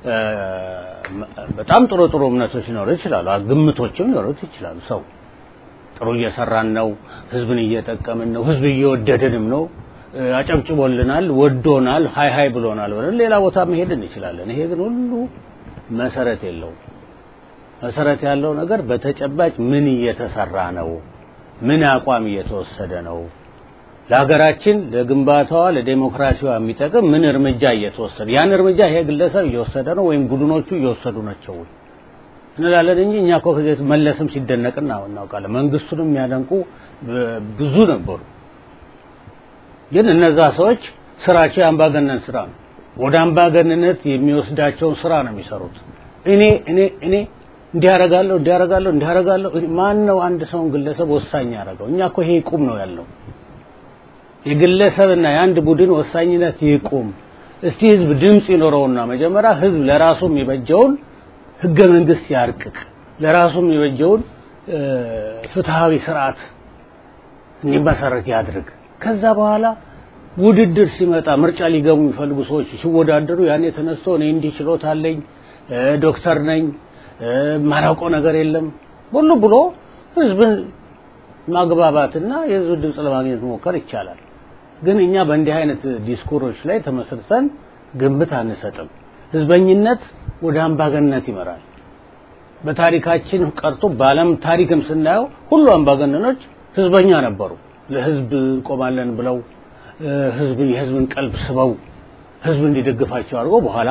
C: በጣም ጥሩ ጥሩ እምነቶች ሊኖሩ ይችላሉ ግምቶችም ሊኖሩት ይችላሉ ሰው ጥሩ እየሰራን ነው ህዝብን እየጠቀምን ነው ህዝብ እየወደድንም ነው አጨብጭቦልናል ወዶናል ሀይ ሀይ ብሎናል ብለን ሌላ ቦታ መሄድ እንችላለን ይሄ ግን ሁሉ መሰረት የለውም መሰረት ያለው ነገር በተጨባጭ ምን እየተሰራ ነው ምን አቋም እየተወሰደ ነው ለሀገራችን ለግንባታዋ ለዴሞክራሲዋ የሚጠቅም ምን እርምጃ እየተወሰደ ያን እርምጃ ይሄ ግለሰብ እየወሰደ ነው ወይም ቡድኖቹ እየወሰዱ ናቸው እንላለን እንጂ እኛ እኮ ከዚህ መለስም ሲደነቅ እናውቃለን መንግስቱንም የሚያደንቁ ብዙ ነበሩ ግን እነዛ ሰዎች ስራቸው የአምባገነን ስራ ነው ወደ አምባገንነት የሚወስዳቸውን ስራ ነው የሚሰሩት እኔ እኔ እኔ እንዲያረጋለሁ እንዲያረጋለሁ እንዲያረጋለሁ ማን ነው አንድ ሰውን ግለሰብ ወሳኝ ያደረገው እኛ እኮ ይሄ ይቁም ነው ያለው የግለሰብና የአንድ ቡድን ወሳኝነት ይቁም እስቲ ህዝብ ድምፅ ይኖረውና መጀመሪያ ህዝብ ለራሱ የሚበጀውን ህገ መንግስት ያርቅቅ ለራሱ የሚበጀውን ፍትሃዊ ስርዓት እንዲመሰረት ያድርግ ከዛ በኋላ ውድድር ሲመጣ ምርጫ ሊገቡ የሚፈልጉ ሰዎች ሲወዳደሩ ያኔ ተነስቶ እኔ እንዲህ ችሎታ አለኝ ዶክተር ነኝ ማላውቀው ነገር የለም ሁሉ ብሎ ህዝብን ማግባባትና የህዝብ ድምፅ ለማግኘት መሞከር ይቻላል ግን እኛ በእንዲህ አይነት ዲስኩሮች ላይ ተመስርተን ግምት አንሰጥም ህዝበኝነት ወደ አምባገንነት ይመራል በታሪካችን ቀርቶ በአለም ታሪክም ስናየው ሁሉ አምባገነኖች ህዝበኛ ነበሩ ለህዝብ እንቆማለን ብለው ህዝብ የህዝብን ቀልብ ስበው ህዝብ እንዲደግፋቸው አድርገው በኋላ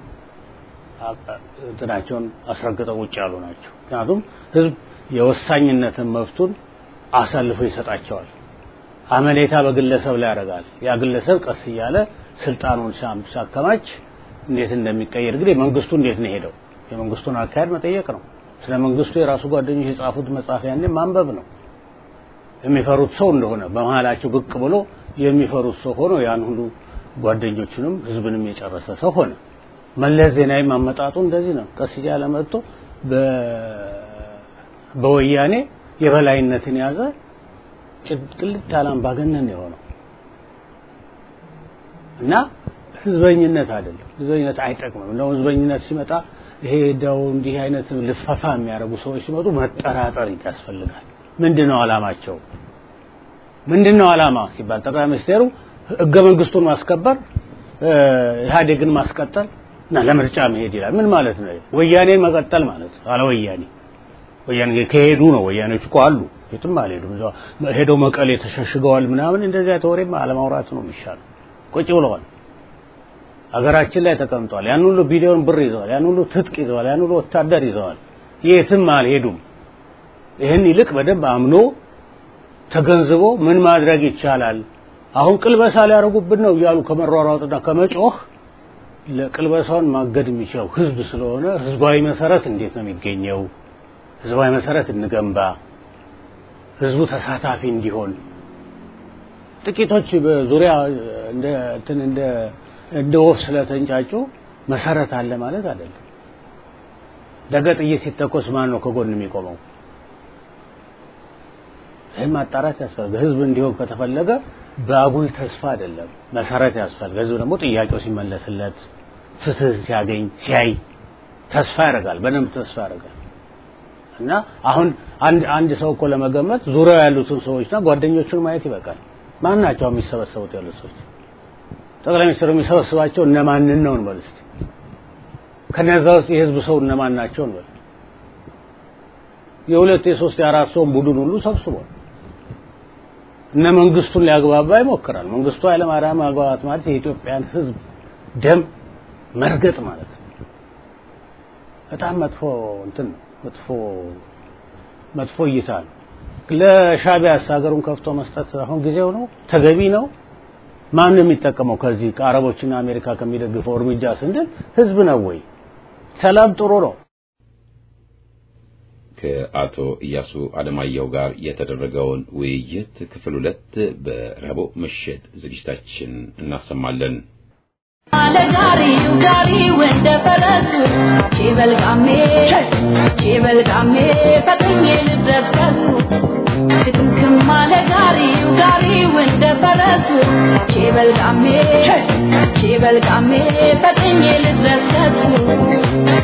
C: እንትናቸውን አስረግጠው ውጭ ያሉ ናቸው ምክንያቱም ህዝብ የወሳኝነትን መብቱን አሳልፎ ይሰጣቸዋል አመኔታ በግለሰብ ላይ ያደርጋል ያ ግለሰብ ቀስ እያለ ስልጣኑን ሲያከማች እንዴት እንደሚቀየር እንግዲህ መንግስቱ እንዴት ነው ሄደው የመንግስቱን አካሄድ መጠየቅ ነው። ስለ መንግስቱ የራሱ ጓደኞች የጻፉት መጽሐፍ ያኔ ማንበብ ነው። የሚፈሩት ሰው እንደሆነ በመሀላቸው ብቅ ብሎ የሚፈሩት ሰው ሆኖ ያን ሁሉ ጓደኞቹንም ህዝብንም የጨረሰ ሰው ሆነ። መለስ ዜናዊ ማመጣጡ እንደዚህ ነው። ቀስ እያለ መጥቶ በወያኔ የበላይነትን ያዘ። ቅልጥ ያለ አምባገነን የሆነው እና ህዝበኝነት አይደለም። ህዝበኝነት አይጠቅምም። እንደው ህዝበኝነት ሲመጣ ይሄ እንደው እንዲህ አይነት ልፈፋ የሚያደርጉ ሰዎች ሲመጡ መጠራጠር ያስፈልጋል። ምንድነው አላማቸው? ምንድነው አላማ ሲባል ጠቅላይ ሚኒስቴሩ ህገ መንግስቱን ማስከበር ኢህአዴግን ማስቀጠል እና ለምርጫ መሄድ ይላል። ምን ማለት ነው? ወያኔን መቀጠል ማለት ነው። አለ ወያኔ ወያኔ ከሄዱ ነው። ወያኔዎች እኮ አሉ፣ የትም አልሄዱም። ሄደው መቀሌ ተሸሽገዋል ምናምን። እንደዚያ ተወሬማ አለማውራት ነው የሚሻለው። ቁጭ ብለዋል። ሀገራችን ላይ ተቀምጠዋል። ያን ሁሉ ቢሊዮን ብር ይዘዋል። ያን ሁሉ ትጥቅ ይዘዋል። ያን ሁሉ ወታደር ይዘዋል። የትም አልሄዱም። ይህን ይልቅ በደንብ አምኖ ተገንዝቦ ምን ማድረግ ይቻላል፣ አሁን ቅልበሳ ሊያደርጉብን ነው እያሉ ከመሯሯጥና ከመጮህ ለቅልበሳውን ማገድ የሚችለው ህዝብ ስለሆነ ህዝባዊ መሰረት እንዴት ነው የሚገኘው? ህዝባዊ መሰረት እንገንባ፣ ህዝቡ ተሳታፊ እንዲሆን። ጥቂቶች በዙሪያ እንደ እንትን እንደ እንደ ወፍ ስለተንጫጩ መሰረት አለ ማለት አይደለም። ነገ ጥይት ሲተኮስ ማን ነው ከጎን የሚቆመው? ይህን ማጣራት ያስፈልጋል። ህዝብ እንዲሆን ከተፈለገ በአጉል ተስፋ አይደለም፣ መሰረት ያስፈልጋል። ህዝብ ደግሞ ጥያቄው ሲመለስለት ፍትህ ሲያገኝ ሲያይ ተስፋ ያደርጋል፣ በደንብ ተስፋ ያደርጋል። እና አሁን አንድ አንድ ሰው እኮ ለመገመት ዙሪያው ያሉትን ሰዎችና ጓደኞቹን ማየት ይበቃል። ማን ናቸው የሚሰበሰቡት ያሉት ሰዎች? ጠቅላይ ሚኒስትሩ የሚሰበስባቸው እነማንን ነው እንበል እስቲ። ከነዛ ውስጥ የህዝብ ሰው እነማን ናቸው እንበል። የሁለት የሶስት የአራት ሰውን ቡድን ሁሉ ሰብስቧል። እነ መንግስቱን ሊያግባባ ይሞክራል። መንግስቱ ኃይለማርያም ማግባባት ማለት የኢትዮጵያን ህዝብ ደም መርገጥ ማለት ነው። በጣም መጥፎ እንትን ነው። መጥፎ መጥፎ እይታ ነው። ለሻቢያስ ሀገሩን ከፍቶ መስጠት አሁን ጊዜው ነው? ተገቢ ነው? ማን ነው የሚጠቀመው ከዚህ ከአረቦችና አሜሪካ ከሚደግፈው እርምጃ ስንል ህዝብ ነው ወይ? ሰላም ጥሩ ነው።
A: ከአቶ ኢያሱ አለማየሁ ጋር የተደረገውን ውይይት ክፍል ሁለት በረቡዕ ምሽት ዝግጅታችን እናሰማለን።
E: አለጋሪው ጋሪው እንደ ፈረሱ ቺበልቃሜ ቺበልቃሜ ፈጥኜ ልድረስ ከሱ ክትምክም አለ ጋሪው ጋሪው እንደ ፈረሱ ቺበልቃሜ ቺበልቃሜ ፈጥኜ ልድረስ ከሱ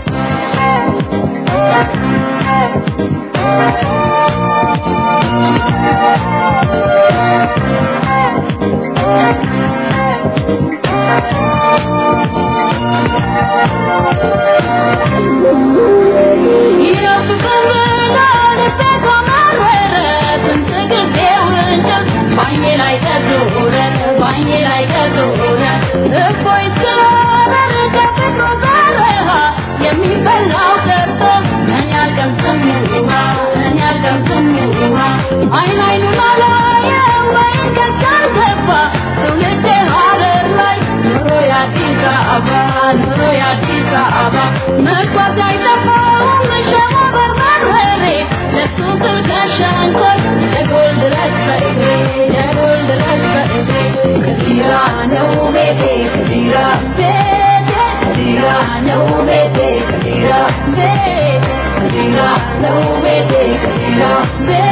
E: አይን አይኑን አላየም ወይን ከቻል ገባ ትውልድ ሀረር ላይ ኑሮ የአዲስ አበባ ኑሮ የአዲስ አበባ መጓዝ አይጠፋውም ሸማ በርበሬ ለሱ ስል ከሸንኮር ለጎል ድረስ በእግሬ ለጎል ድረስ በእግሬ ከዚራ ነው ቤቴ ከዚራ ቤቴ ከዚራ ነው ቤቴ ከዚራ ቤቴ ከዚራ ነው ቤቴ ከዚራ ቤቴ